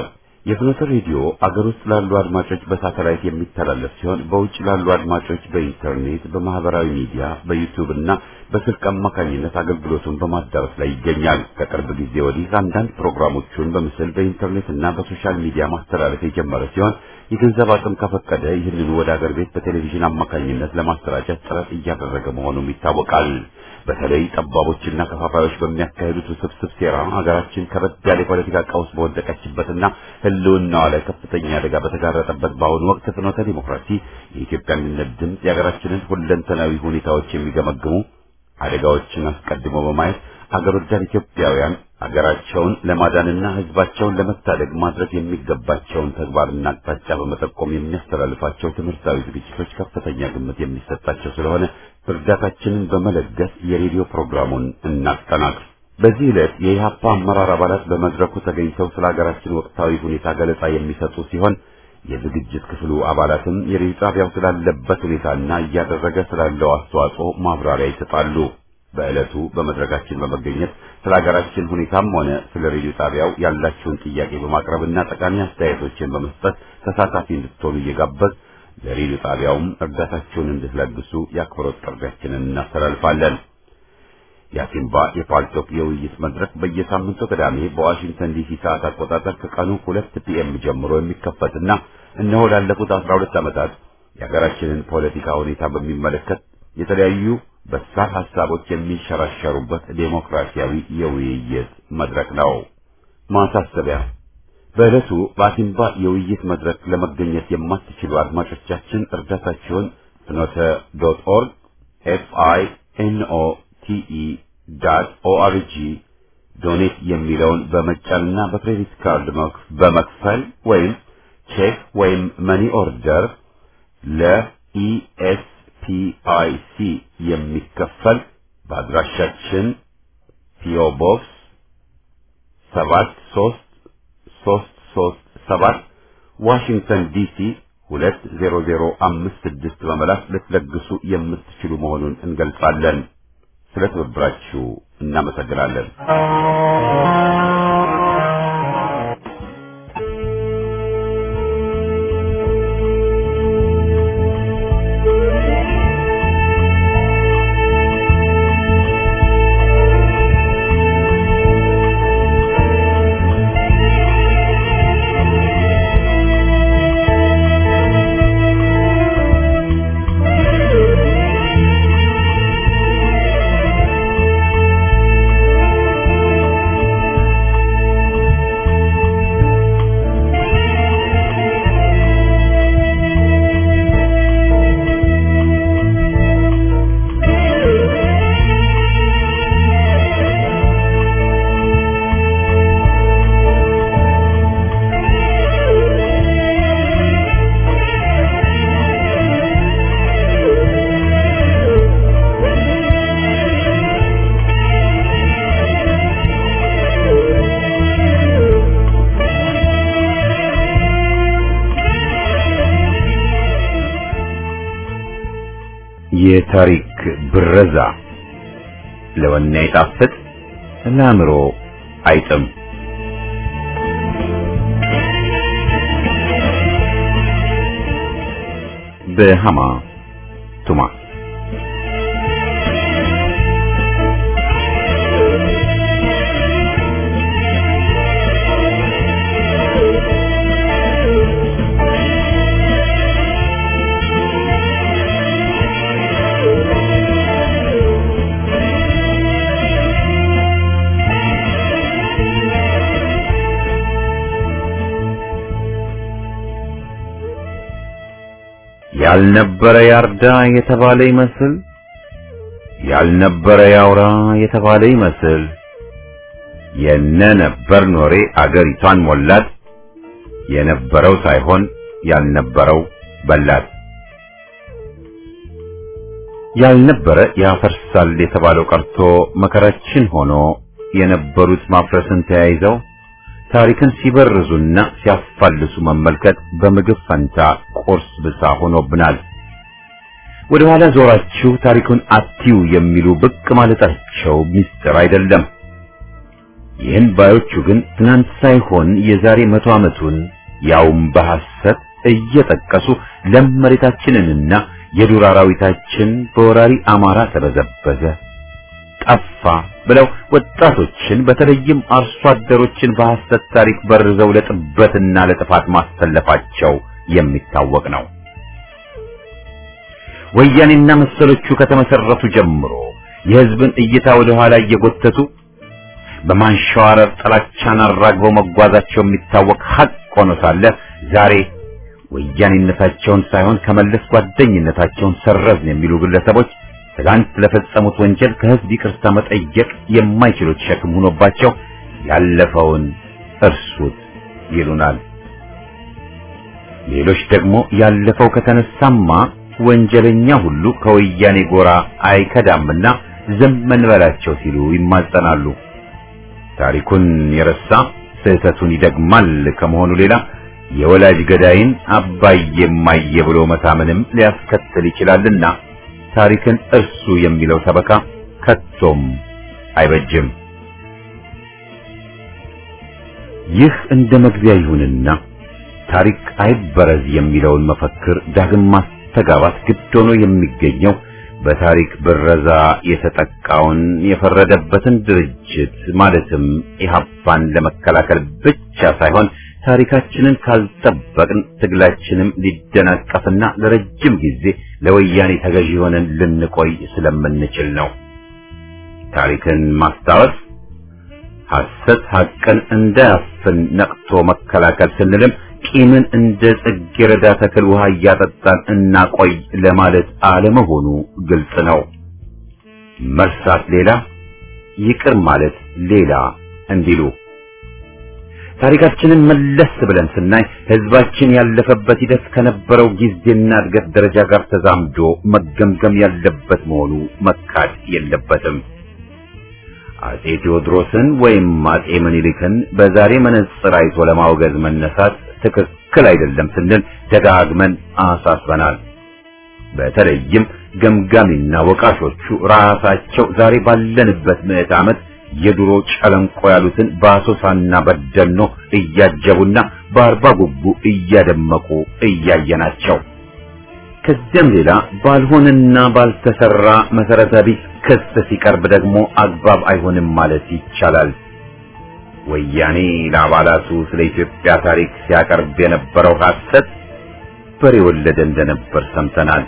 የፍኖተ ሬዲዮ አገር ውስጥ ላሉ አድማጮች በሳተላይት የሚተላለፍ ሲሆን በውጭ ላሉ አድማጮች በኢንተርኔት፣ በማህበራዊ ሚዲያ፣ በዩቲዩብ እና በስልክ አማካኝነት አገልግሎቱን በማዳረስ ላይ ይገኛል። ከቅርብ ጊዜ ወዲህ አንዳንድ ፕሮግራሞቹን በምስል በኢንተርኔት እና በሶሻል ሚዲያ ማስተላለፍ የጀመረ ሲሆን የገንዘብ አቅም ከፈቀደ ይህንኑ ወደ አገር ቤት በቴሌቪዥን አማካኝነት ለማሰራጨት ጥረት እያደረገ መሆኑም ይታወቃል። በተለይ ጠባቦችና ከፋፋዮች በሚያካሂዱት ውስብስብ ሴራ ሀገራችን ከበድ ያለ የፖለቲካ ቀውስ በወደቀችበትና ሕልውናዋ ላይ ከፍተኛ አደጋ በተጋረጠበት በአሁኑ ወቅት ፍኖተ ዲሞክራሲ የኢትዮጵያ አንድነት ድምፅ የሀገራችንን ሁለንተናዊ ሁኔታዎች የሚገመግሙ አደጋዎችን አስቀድሞ በማየት አገር ወዳድ ኢትዮጵያውያን ሀገራቸውን ለማዳንና ሕዝባቸውን ለመታደግ ማድረግ የሚገባቸውን ተግባርና አቅጣጫ በመጠቆም የሚያስተላልፋቸው ትምህርታዊ ዝግጅቶች ከፍተኛ ግምት የሚሰጣቸው ስለሆነ እርዳታችንን በመለገስ የሬዲዮ ፕሮግራሙን እናጠናክር። በዚህ ዕለት የኢህአፓ አመራር አባላት በመድረኩ ተገኝተው ስለ ሀገራችን ወቅታዊ ሁኔታ ገለጻ የሚሰጡ ሲሆን የዝግጅት ክፍሉ አባላትም የሬዲዮ ጣቢያው ስላለበት ሁኔታና እያደረገ ስላለው አስተዋጽኦ ማብራሪያ ይሰጣሉ። በዕለቱ በመድረካችን በመገኘት ስለ ሀገራችን ሁኔታም ሆነ ስለ ሬዲዮ ጣቢያው ያላችሁን ጥያቄ በማቅረብና ጠቃሚ አስተያየቶችን በመስጠት ተሳታፊ እንድትሆኑ እየጋበዝ ለሬዲዮ ጣቢያውም እርዳታችሁን እንድትለግሱ የአክብሮት ጥሪያችንን እናስተላልፋለን። የአሲምባ የፓልቶክ የውይይት መድረክ በየሳምንቱ ቅዳሜ በዋሽንግተን ዲሲ ሰዓት አቆጣጠር ከቀኑ ሁለት ፒኤም ጀምሮ የሚከፈትና እነሆ ላለፉት አስራ ሁለት ዓመታት የሀገራችንን ፖለቲካ ሁኔታ በሚመለከት የተለያዩ በሳል ሀሳቦች የሚንሸራሸሩበት ዴሞክራሲያዊ የውይይት መድረክ ነው። ማሳሰቢያ በዕለቱ በአሲምባ የውይይት መድረክ ለመገኘት የማትችሉ አድማጮቻችን እርዳታችሁን ፍኖተ ዶት ኦርግ ኤፍ አይ ኤን ኦ ቲ ኢ ዳት ኦአርጂ ዶኔት የሚለውን በመጫንና በክሬዲት ካርድ በመክፈል ወይም ቼክ ወይም መኒ ኦርደር ለኢኤስፒአይሲ የሚከፈል በአድራሻችን ፒኦ ቦክስ ሰባት ሶስት ሶስት ሶስት ሰባት ዋሽንግተን ዲሲ ሁለት ዜሮ ዜሮ አምስት ስድስት በመላክ ልትለግሱ የምትችሉ መሆኑን እንገልጻለን። ስለ ትብብራችሁ እናመሰግናለን። የታሪክ ብረዛ ለወኔ አይጣፍጥ ለአእምሮ አይጥም። በሃማ ቱማ ያልነበረ ያርዳ የተባለ ይመስል ያልነበረ ያውራ የተባለ ይመስል የነ ነበር ኖሬ አገሪቷን ሞላት። የነበረው ሳይሆን ያልነበረው በላት። ያልነበረ ያፈርሳል የተባለው ቀርቶ መከራችን ሆኖ የነበሩት ማፍረስን ተያይዘው ታሪክን ሲበርዙና ሲያፋልሱ መመልከት በምግብ ፈንታ ቁርስ ብሳ ሆኖብናል። ወደ ኋላ ዞራችሁ ታሪኩን አትዩ የሚሉ ብቅ ማለታቸው ሚስጥር አይደለም። ይህን ባዮቹ ግን ትናንት ሳይሆን የዛሬ መቶ ዓመቱን ያውም በሐሰት እየጠቀሱ ለም መሬታችንንና የዱር አራዊታችን በወራሪ አማራ ተበዘበዘ፣ ጠፋ ብለው ወጣቶችን በተለይም አርሶ አደሮችን በሐሰት ታሪክ በርዘው ለጥበትና ለጥፋት ማሰለፋቸው የሚታወቅ ነው። ወያኔና መሰሎቹ ከተመሰረቱ ጀምሮ የሕዝብን እይታ ወደ ኋላ እየጎተቱ በማንሸዋረር ጥላቻን አራግበው መጓዛቸው የሚታወቅ ሐቅ ሆኖ ሳለ ዛሬ ወያኔነታቸውን ሳይሆን ከመለስ ጓደኝነታቸውን ሰረዝን የሚሉ ግለሰቦች ትላንት ለፈጸሙት ወንጀል ከሕዝብ ይቅርታ መጠየቅ የማይችሉት ሸክም ሆኖባቸው ያለፈውን እርሱት ይሉናል። ሌሎች ደግሞ ያለፈው ከተነሳማ ወንጀለኛ ሁሉ ከወያኔ ጎራ አይከዳምና ዝም እንበላቸው ሲሉ ይማጸናሉ። ታሪኩን የረሳ ስህተቱን ይደግማል ከመሆኑ ሌላ የወላጅ ገዳይን አባዬ እማዬ ብሎ መታመንም ሊያስከትል ይችላልና ታሪክን እርሱ የሚለው ሰበካ ከቶም አይበጅም። ይህ እንደ መግቢያ ይሁንና ታሪክ አይበረዝ የሚለውን መፈክር ዳግም ማስተጋባት ግድ ሆኖ የሚገኘው በታሪክ ብረዛ የተጠቃውን የፈረደበትን ድርጅት ማለትም ኢህአፓን ለመከላከል ብቻ ሳይሆን ታሪካችንን ካልጠበቅን ትግላችንም ሊደናቀፍና ለረጅም ጊዜ ለወያኔ ተገዢ ሆነን ልንቆይ ስለምንችል ነው። ታሪክን ማስታወስ ሐሰት ሐቅን እንዳያፍን ነቅቶ መከላከል ስንልም ቂምን እንደ ጽጌረዳ ተክል ውሃ እያጠጣን እናቆይ ለማለት አለመሆኑ ግልጽ ነው። መርሳት ሌላ፣ ይቅር ማለት ሌላ እንዲሉ ታሪካችንን መለስ ብለን ስናይ ሕዝባችን ያለፈበት ሂደት ከነበረው ጊዜና እድገት ደረጃ ጋር ተዛምዶ መገምገም ያለበት መሆኑ መካድ የለበትም። አጼ ቴዎድሮስን ወይም አጼ ምኒልክን በዛሬ መነጽር አይቶ ለማውገዝ መነሳት ትክክል አይደለም ስንል ደጋግመን አሳስበናል። በተለይም ገምጋሚና ወቃሾቹ ራሳቸው ዛሬ ባለንበት ምዕት ዓመት የድሮ ጨለንቆ ያሉትን በአሶሳና በደኖ እያጀቡና በአርባ ጉቡ እያደመቁ እያየናቸው ከዚያም ሌላ ባልሆነና ባልተሰራ መሰረተ ቢስ ክስ ሲቀርብ ደግሞ አግባብ አይሆንም ማለት ይቻላል። ወያኔ ለአባላቱ ስለ ኢትዮጵያ ታሪክ ሲያቀርብ የነበረው ሐሰት በሬ ወለደ እንደነበር ሰምተናል።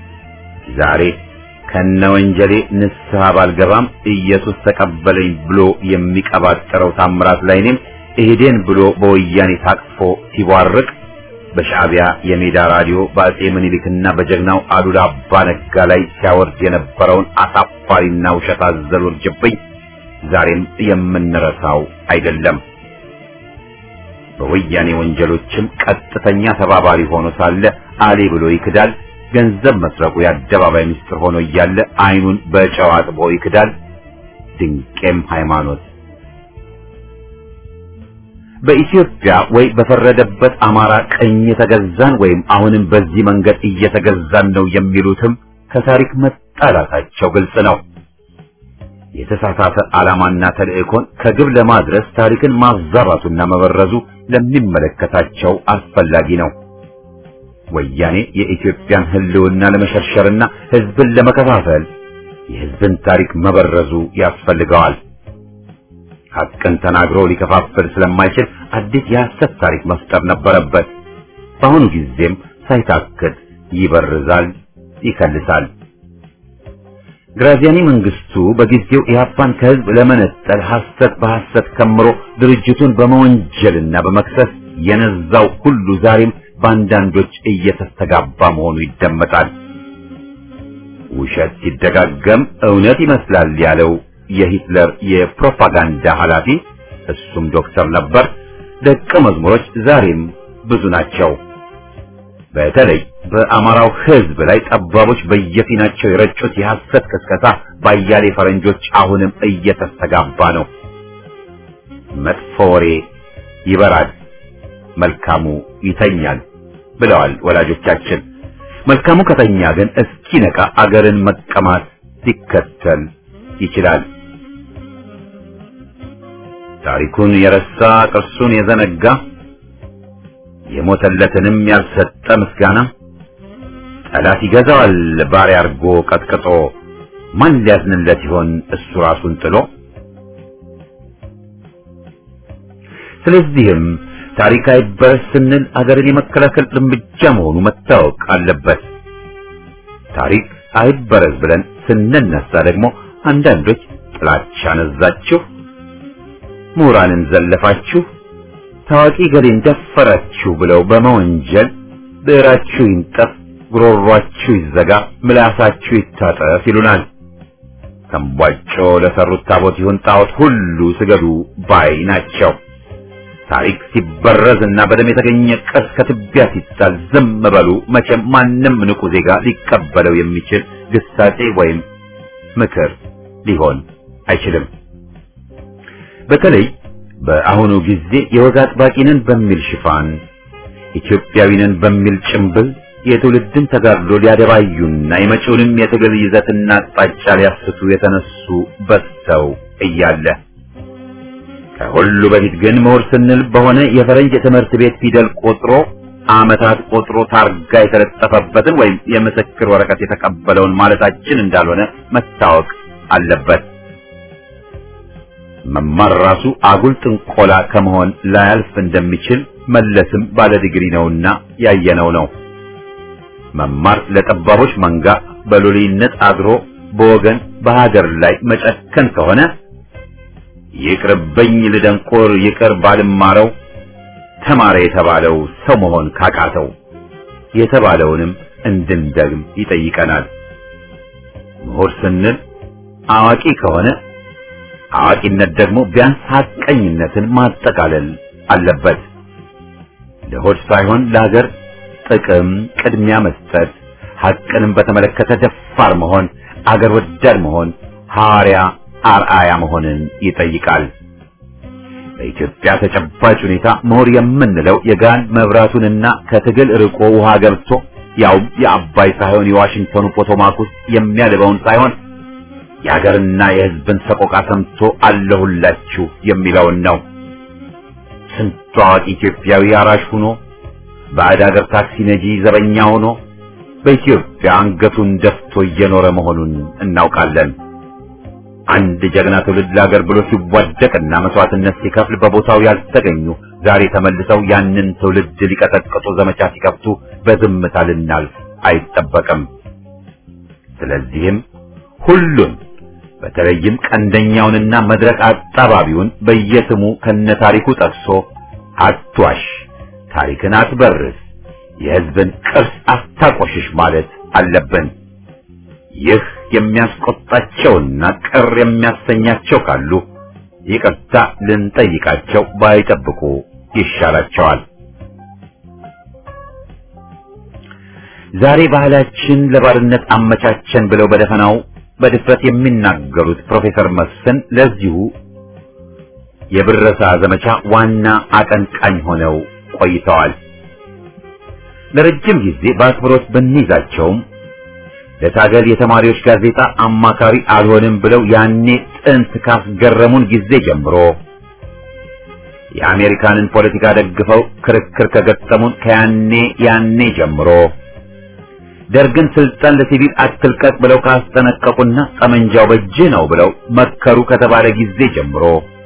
ዛሬ ከነ ወንጀሌ ንስሐ ባልገባም ኢየሱስ ተቀበለኝ ብሎ የሚቀባጠረው ታምራት ላይኔም እሄዴን ብሎ በወያኔ ታቅፎ ሲቧርቅ በሻዕቢያ የሜዳ ራዲዮ በአጼ ምኒልክና በጀግናው አሉላ አባ ነጋ ላይ ሲያወርድ የነበረውን አሳፋሪና ውሸት አዘል ውርጅብኝ ዛሬም የምንረሳው አይደለም። በወያኔ ወንጀሎችም ቀጥተኛ ተባባሪ ሆኖ ሳለ አሌ ብሎ ይክዳል። ገንዘብ መስረቁ የአደባባይ ምስጢር ሆኖ እያለ ዓይኑን በጨው አጥቦ ይክዳል። ድንቄም ሃይማኖት በኢትዮጵያ ወይ በፈረደበት አማራ ቀኝ የተገዛን ወይም አሁንም በዚህ መንገድ እየተገዛን ነው የሚሉትም ከታሪክ መጣላታቸው ግልጽ ነው። የተሳሳተ ዓላማና ተልእኮን ከግብ ለማድረስ ታሪክን ማዛባቱና መበረዙ ለሚመለከታቸው አስፈላጊ ነው። ወያኔ የኢትዮጵያን ሕልውና ለመሸርሸርና ሕዝብን ለመከፋፈል የሕዝብን ታሪክ መበረዙ ያስፈልገዋል። ሐቅን ተናግሮ ሊከፋፍል ስለማይችል አዲስ የሐሰት ታሪክ መፍጠር ነበረበት። በአሁኑ ጊዜም ሳይታክት ይበርዛል፣ ይከልሳል። ግራዚያኒ መንግስቱ በጊዜው ኢህአፓን ከህዝብ ለመነጠል ሐሰት በሐሰት ከምሮ ድርጅቱን በመወንጀልና በመክሰስ የነዛው ሁሉ ዛሬም በአንዳንዶች እየተስተጋባ መሆኑ ይደመጣል። ውሸት ሲደጋገም እውነት ይመስላል ያለው የሂትለር የፕሮፓጋንዳ ኃላፊ እሱም ዶክተር ነበር። ደቀ መዝሙሮች ዛሬም ብዙ ናቸው። በተለይ በአማራው ህዝብ ላይ ጠባቦች በየፊናቸው የረጩት የሐሰት ቅስቀሳ ባያሌ ፈረንጆች አሁንም እየተስተጋባ ነው። መጥፎ ወሬ ይበራል፣ መልካሙ ይተኛል ብለዋል ወላጆቻችን። መልካሙ ከተኛ ግን እስኪነቃ አገርን መቀማት ሊከተል ይችላል። ታሪኩን የረሳ ቅርሱን የዘነጋ የሞተለትንም ያልሰጠ ምስጋና ጠላት ይገዛዋል ባሪያ አርጎ ቀጥቅጦ ማን ሊያዝንለት ይሆን እሱ ራሱን ጥሎ ስለዚህም ታሪክ አይበረስ ስንል አገርን የመከላከል እርምጃ መሆኑ መታወቅ አለበት ታሪክ አይበረዝ ብለን ስንነሳ ደግሞ አንዳንዶች ጥላቻ ነዛችሁ ምሁራንን ዘለፋችሁ ታዋቂ ገሌን ደፈራችሁ ብለው በመወንጀል ብዕራችሁ ይንጠፍ ጉሮሯችሁ ይዘጋ ምላሳችሁ ይታጠፍ ይሉናል ተንቧጮ ለሰሩት ታቦት ይሁን ጣዖት ሁሉ ስገዱ ባይ ናቸው ታሪክ ሲበረዝ እና በደም የተገኘ ቅርስ ከትቢያ ሲጣል ዝም በሉ መቼም ማንም ንቁ ዜጋ ሊቀበለው የሚችል ግሳጼ ወይም ምክር ሊሆን አይችልም በተለይ በአሁኑ ጊዜ የወግ አጥባቂንን በሚል ሽፋን ኢትዮጵያዊንን በሚል ጭምብል የትውልድን ተጋድሎ ሊያደባዩና የመጪውንም የትግል ይዘትና አቅጣጫ ሊያስቱ የተነሱ በዝተው እያለ ከሁሉ በፊት ግን ምሁር ስንል በሆነ የፈረንጅ የትምህርት ቤት ፊደል ቆጥሮ ዓመታት ቆጥሮ ታርጋ የተለጠፈበትን ወይም የምስክር ወረቀት የተቀበለውን ማለታችን እንዳልሆነ መታወቅ አለበት። መማር ራሱ አጉል ጥንቆላ ከመሆን ላያልፍ እንደሚችል መለስም ባለ ዲግሪ ነውና ያየነው ነው። መማር ለጠባቦች መንጋ በሎሌነት አድሮ በወገን በሀገር ላይ መጨከን ከሆነ ይቅርብኝ ልደንቆር ይቅር ባልማረው ተማረ የተባለው ሰው መሆን ካቃተው የተባለውንም እንድንደግም ይጠይቀናል። ምሁር ስንል አዋቂ ከሆነ አዋቂነት ደግሞ ቢያንስ ሐቀኝነትን ማጠቃለል አለበት። ለሆድ ሳይሆን ለሀገር ጥቅም ቅድሚያ መስጠት፣ ሐቅንም በተመለከተ ደፋር መሆን፣ አገር ወዳድ መሆን፣ ሐዋርያ አርአያ መሆንን ይጠይቃል። በኢትዮጵያ ተጨባጭ ሁኔታ ምሁር የምንለው የጋን መብራቱንና ከትግል ርቆ ውሃ ገብቶ ያውም የአባይ ሳይሆን የዋሽንግተኑ ፖቶማክ ውስጥ የሚያልበውን ሳይሆን የሀገርና የሕዝብን ሰቆቃ ሰምቶ አለሁላችሁ የሚለውን ነው። ስንቱ አዋቂ ኢትዮጵያዊ አራሽ ሆኖ ባዕድ ሀገር ታክሲ ነጂ ዘበኛ ሆኖ በኢትዮጵያ አንገቱን ደፍቶ እየኖረ መሆኑን እናውቃለን። አንድ ጀግና ትውልድ ለሀገር ብሎ ሲዋደቅና መስዋዕትነት ሲከፍል በቦታው ያልተገኙ ዛሬ ተመልሰው ያንን ትውልድ ሊቀጠቅጡ ዘመቻ ሲከፍቱ በዝምታ ልናልፍ አይጠበቅም። ስለዚህም ሁሉን በተለይም ቀንደኛውንና መድረክ አጣባቢውን በየስሙ ከነታሪኩ ጠቅሶ አትዋሽ፣ ታሪክን አትበርስ፣ የሕዝብን ቅርስ አታቆሽሽ ማለት አለብን። ይህ የሚያስቆጣቸውና ቅር የሚያሰኛቸው ካሉ ይቅርታ ልንጠይቃቸው ባይጠብቁ ይሻላቸዋል። ዛሬ ባህላችን ለባርነት አመቻቸን ብለው በደፈናው በድፍረት የሚናገሩት ፕሮፌሰር መስፍን ለዚሁ የብረሳ ዘመቻ ዋና አቀንቃኝ ሆነው ቆይተዋል። ለረጅም ጊዜ በአክብሮት ብንይዛቸውም ለታገል የተማሪዎች ጋዜጣ አማካሪ አልሆንም ብለው ያኔ ጥንት ካስገረሙን ጊዜ ጀምሮ የአሜሪካንን ፖለቲካ ደግፈው ክርክር ከገጠሙን ከያኔ ያኔ ጀምሮ ደርግን ስልጣን ለሲቪል አትልቀቅ ብለው ካስጠነቀቁና ጠመንጃው በእጅህ ነው ብለው መከሩ ከተባለ ጊዜ ጀምሮ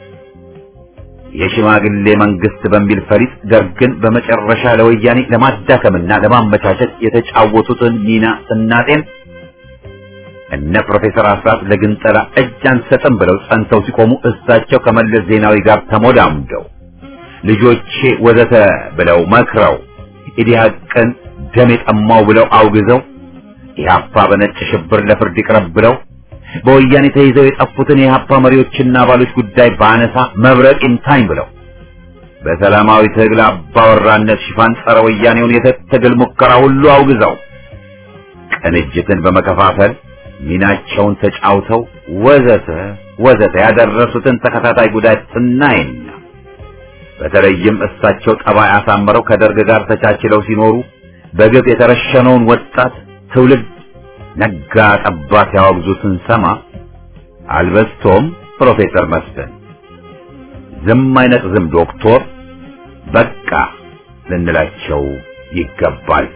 የሽማግሌ መንግስት በሚል ፈሊጥ ደርግን በመጨረሻ ለወያኔ ለማዳከምና ለማመቻቸት የተጫወቱትን ሚና ስናጤን እነ ፕሮፌሰር አስራት ለግንጠላ እጅ አንሰጥም ብለው ጸንተው ሲቆሙ እሳቸው ከመለስ ዜናዊ ጋር ተሞዳምደው ልጆቼ ወዘተ ብለው መክረው ኢዲሃቅን ደም የጠማው ብለው አውግዘው ኢህአፓ በነጭ ሽብር ለፍርድ ይቅረብ ብለው በወያኔ ተይዘው የጠፉትን የኢህአፓ መሪዎችና አባሎች ጉዳይ ባነሳ መብረቅ ይምታኝ ብለው በሰላማዊ ትግል አባወራነት ሽፋን ጸረ ወያኔውን የትግል ሙከራ ሁሉ አውግዘው ቅንጅትን በመከፋፈል ሚናቸውን ተጫውተው ወዘተ ወዘተ ያደረሱትን ተከታታይ ጉዳት ስናይና በተለይም እሳቸው ጠባይ አሳምረው ከደርግ ጋር ተቻችለው ሲኖሩ በግብ የተረሸነውን ወጣት ትውልድ ነጋ ጠባ ሲያወግዙ ስንሰማ አልበስቶም ፕሮፌሰር መስፍን ዝም አይነቅዝም ዶክቶር በቃ ልንላቸው ይገባል።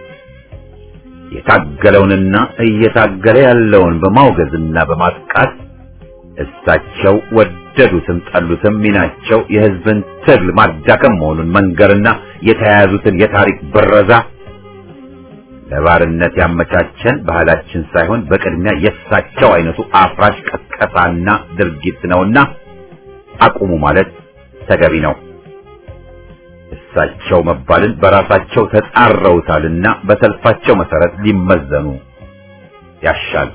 የታገለውንና እየታገለ ያለውን በማውገዝና በማጥቃት እሳቸው ወደዱትም ጠሉትም ሚናቸው የሕዝብን ትግል ማዳከም መሆኑን መንገርና የተያያዙትን የታሪክ ብረዛ ለባርነት ያመቻቸን ባህላችን ሳይሆን በቅድሚያ የእሳቸው አይነቱ አፍራሽ ቀስቀሳና ድርጊት ነውና አቁሙ ማለት ተገቢ ነው። እሳቸው መባልን በራሳቸው ተጻረውታልና በሰልፋቸው መሰረት ሊመዘኑ ያሻል።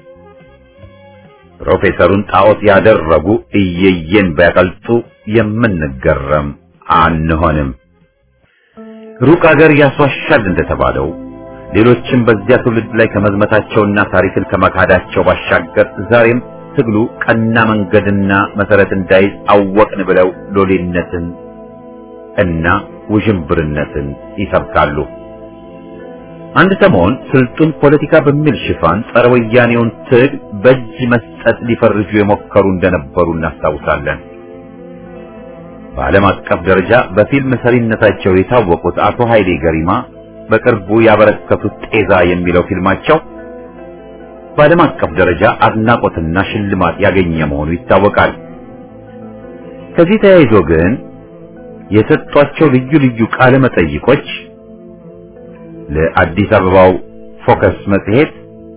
ፕሮፌሰሩን ጣዖት ያደረጉ እየየን ቢያቀልጡ የምንገረም አንሆንም። ሩቅ አገር ያስዋሻል እንደተባለው ሌሎችም በዚያ ትውልድ ላይ ከመዝመታቸውና ታሪክን ከመካዳቸው ባሻገር ዛሬም ትግሉ ቀና መንገድና መሰረት እንዳይዝ አወቅን ብለው ሎሌነትን እና ውዥንብርነትን ይሰብካሉ። አንድ ሰሞን ስልጡን ፖለቲካ በሚል ሽፋን ጸረ ወያኔውን ትግል በእጅ መስጠት ሊፈርጁ የሞከሩ እንደነበሩ እናስታውሳለን። በዓለም አቀፍ ደረጃ በፊልም ሰሪነታቸው የታወቁት አቶ ኃይሌ ገሪማ በቅርቡ ያበረከቱት ጤዛ የሚለው ፊልማቸው በዓለም አቀፍ ደረጃ አድናቆትና ሽልማት ያገኘ መሆኑ ይታወቃል። ከዚህ ተያይዞ ግን የሰጧቸው ልዩ ልዩ ቃለ መጠይቆች ለአዲስ አበባው ፎከስ መጽሔት፣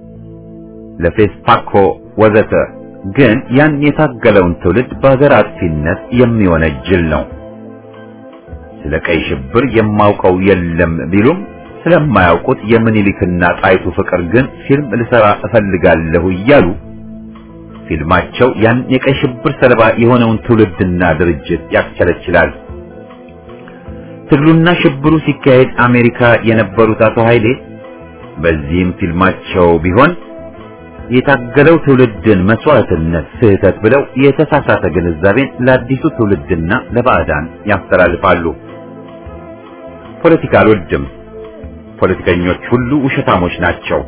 ለፌስፓኮ ወዘተ ግን ያን የታገለውን ትውልድ በሀገር አጥፊነት የሚወነጅል ነው። ስለ ቀይ ሽብር የማውቀው የለም ቢሉም ስለማያውቁት የምኒልክና ጣይቱ ፍቅር ግን ፊልም ልሰራ እፈልጋለሁ እያሉ ፊልማቸው ያን የቀይ ሽብር ሰለባ የሆነውን ትውልድና ድርጅት ያስቸለችላል። ትግሉና ሽብሩ ሲካሄድ አሜሪካ የነበሩት አቶ ኃይሌ በዚህም ፊልማቸው ቢሆን የታገለው ትውልድን መስዋዕትነት ስህተት ብለው የተሳሳተ ግንዛቤን ለአዲሱ ትውልድና ለባዕዳን ያስተላልፋሉ። ፖለቲካ አልወድም፣ ፖለቲከኞች ሁሉ ውሸታሞች ናቸው፣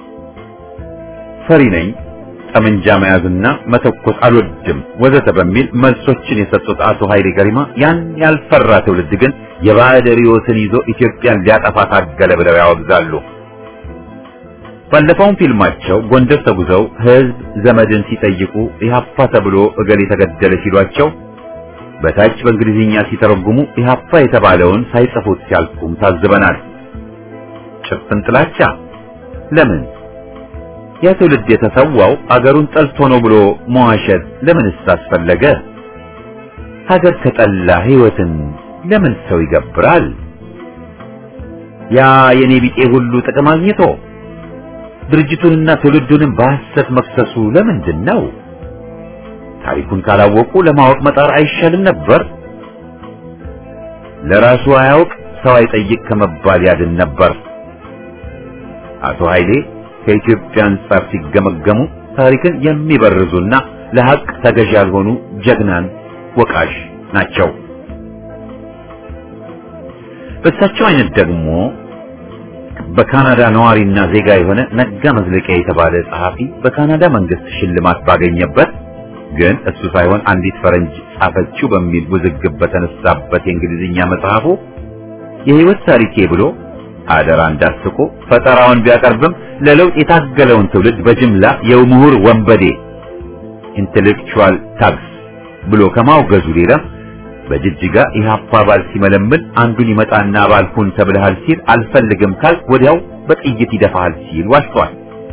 ፈሪ ነኝ፣ ጠመንጃ መያዝና መተኮስ አልወድም ወዘተ በሚል መልሶችን የሰጡት አቶ ኃይሌ ገሪማ ያን ያልፈራ ትውልድ ግን የባዕድ ርዕዮትን ይዞ ኢትዮጵያን ሊያጠፋ ታገለ ብለው ያወግዛሉ። ባለፈውም ፊልማቸው ጎንደር ተጉዘው ሕዝብ ዘመድን ሲጠይቁ ኢህአፓ ተብሎ እገሌ ተገደለ ሲሏቸው በታች በእንግሊዝኛ ሲተረጉሙ ኢህአፓ የተባለውን ሳይጽፉት ሲያልፉም ታዝበናል። ጭፍን ጥላቻ ለምን? ያ ትውልድ የተሰዋው አገሩን ጠልቶ ነው ብሎ መዋሸት ለምንስ አስፈለገ? ሀገር ከጠላ ሕይወትን ለምን ሰው ይገብራል? ያ የኔ ቢጤ ሁሉ ጥቅም አግኝቶ ድርጅቱንና ትውልዱንም በሐሰት መክሰሱ ለምንድን ነው? ታሪኩን ካላወቁ ለማወቅ መጣር አይሻልም ነበር? ለራሱ አያውቅ ሰው አይጠይቅ ከመባል ያድን ነበር። አቶ ኃይሌ ከኢትዮጵያ አንጻር ሲገመገሙ ታሪክን የሚበርዙና ለሐቅ ተገዥ ያልሆኑ ጀግናን ወቃሽ ናቸው። በእሳቸው አይነት ደግሞ በካናዳ ነዋሪና ዜጋ የሆነ ነጋ መዝለቂያ የተባለ ጸሐፊ በካናዳ መንግስት ሽልማት ባገኘበት ግን እሱ ሳይሆን አንዲት ፈረንጅ ጻፈችው በሚል ውዝግብ በተነሳበት የእንግሊዝኛ መጽሐፉ የህይወት ታሪኬ ብሎ አደራ እንዳስቆ ፈጠራውን ቢያቀርብም ለለውጥ የታገለውን ትውልድ በጅምላ የምሁር ወንበዴ ኢንቴሌክቹዋል ታግስ ብሎ ከማውገዙ ሌላ በጅጅጋ ኢህአፓ አባል ሲመለምል አንዱን ይመጣና አባል ሁን ተብለሃል ሲል አልፈልግም ካል ወዲያው በጥይት ይደፋሃል ሲል ዋሽቷል።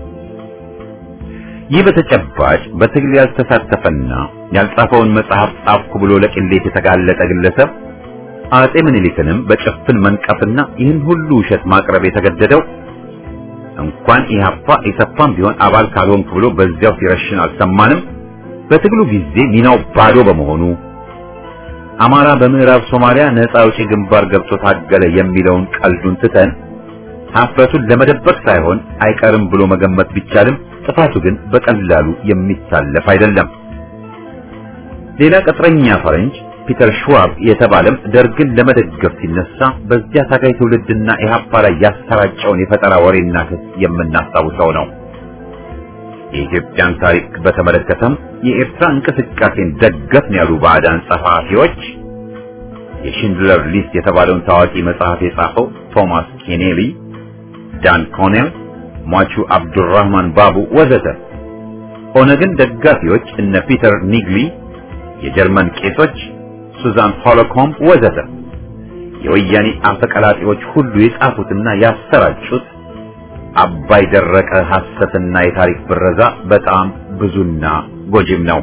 ይህ በተጨባጭ በትግል ያልተሳተፈና ያልጻፈውን መጽሐፍ ጻፍኩ ብሎ ለቅሌት የተጋለጠ ግለሰብ አጼ ምኒልክንም በጭፍን መንቀፍና ይህን ሁሉ ውሸት ማቅረብ የተገደደው እንኳን ኢህአፓ ኢሰፓም ቢሆን አባል ካልሆንክ ብሎ በዚያው ሲረሽን አልሰማንም። በትግሉ ጊዜ ሚናው ባዶ በመሆኑ አማራ በምዕራብ ሶማሊያ ነፃ አውጪ ግንባር ገብቶ ታገለ የሚለውን ቀልዱን ትተን ሀፍረቱን ለመደበቅ ሳይሆን አይቀርም ብሎ መገመት ቢቻልም ጥፋቱ ግን በቀላሉ የሚታለፍ አይደለም። ሌላ ቅጥረኛ ፈረንጅ ፒተር ሽዋብ የተባለም ደርግን ለመደገፍ ሲነሳ በዚያ ታጋይ ትውልድና ኢህአፓ ላይ ያሰራጨውን የፈጠራ ወሬና ክስ የምናስታውሰው ነው። የኢትዮጵያን ታሪክ በተመለከተም የኤርትራ እንቅስቃሴን ደገፍን ያሉ ባዕዳን ጸሐፊዎች የሽንድለር ሊስት የተባለውን ታዋቂ መጽሐፍ የጻፈው ቶማስ ኬኔሊ፣ ዳን ኮኔል፣ ሟቹ አብዱራህማን ባቡ ወዘተ ኦነግን ደጋፊዎች እነ ፒተር ኒግሊ፣ የጀርመን ቄሶች፣ ሱዛን ሆሎኮምብ ወዘተ የወያኔ አፈቀላጤዎች ሁሉ የጻፉትና ያሰራጩት አባይ ደረቀ ሐሰትና የታሪክ ብረዛ በጣም ብዙና ጎጂም ነው።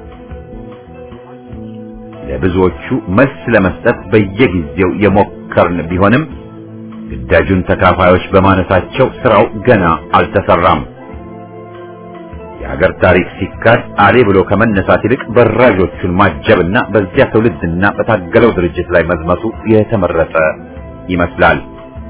ለብዙዎቹ መልስ ለመስጠት በየጊዜው የሞከርን ቢሆንም ግዳጁን ተካፋዮች በማነሳቸው ስራው ገና አልተሰራም። የሀገር ታሪክ ሲካድ አሌ ብሎ ከመነሳት ይልቅ በራዦቹን ማጀብና በዚያ ትውልድና በታገለው ድርጅት ላይ መዝመቱ የተመረጠ ይመስላል።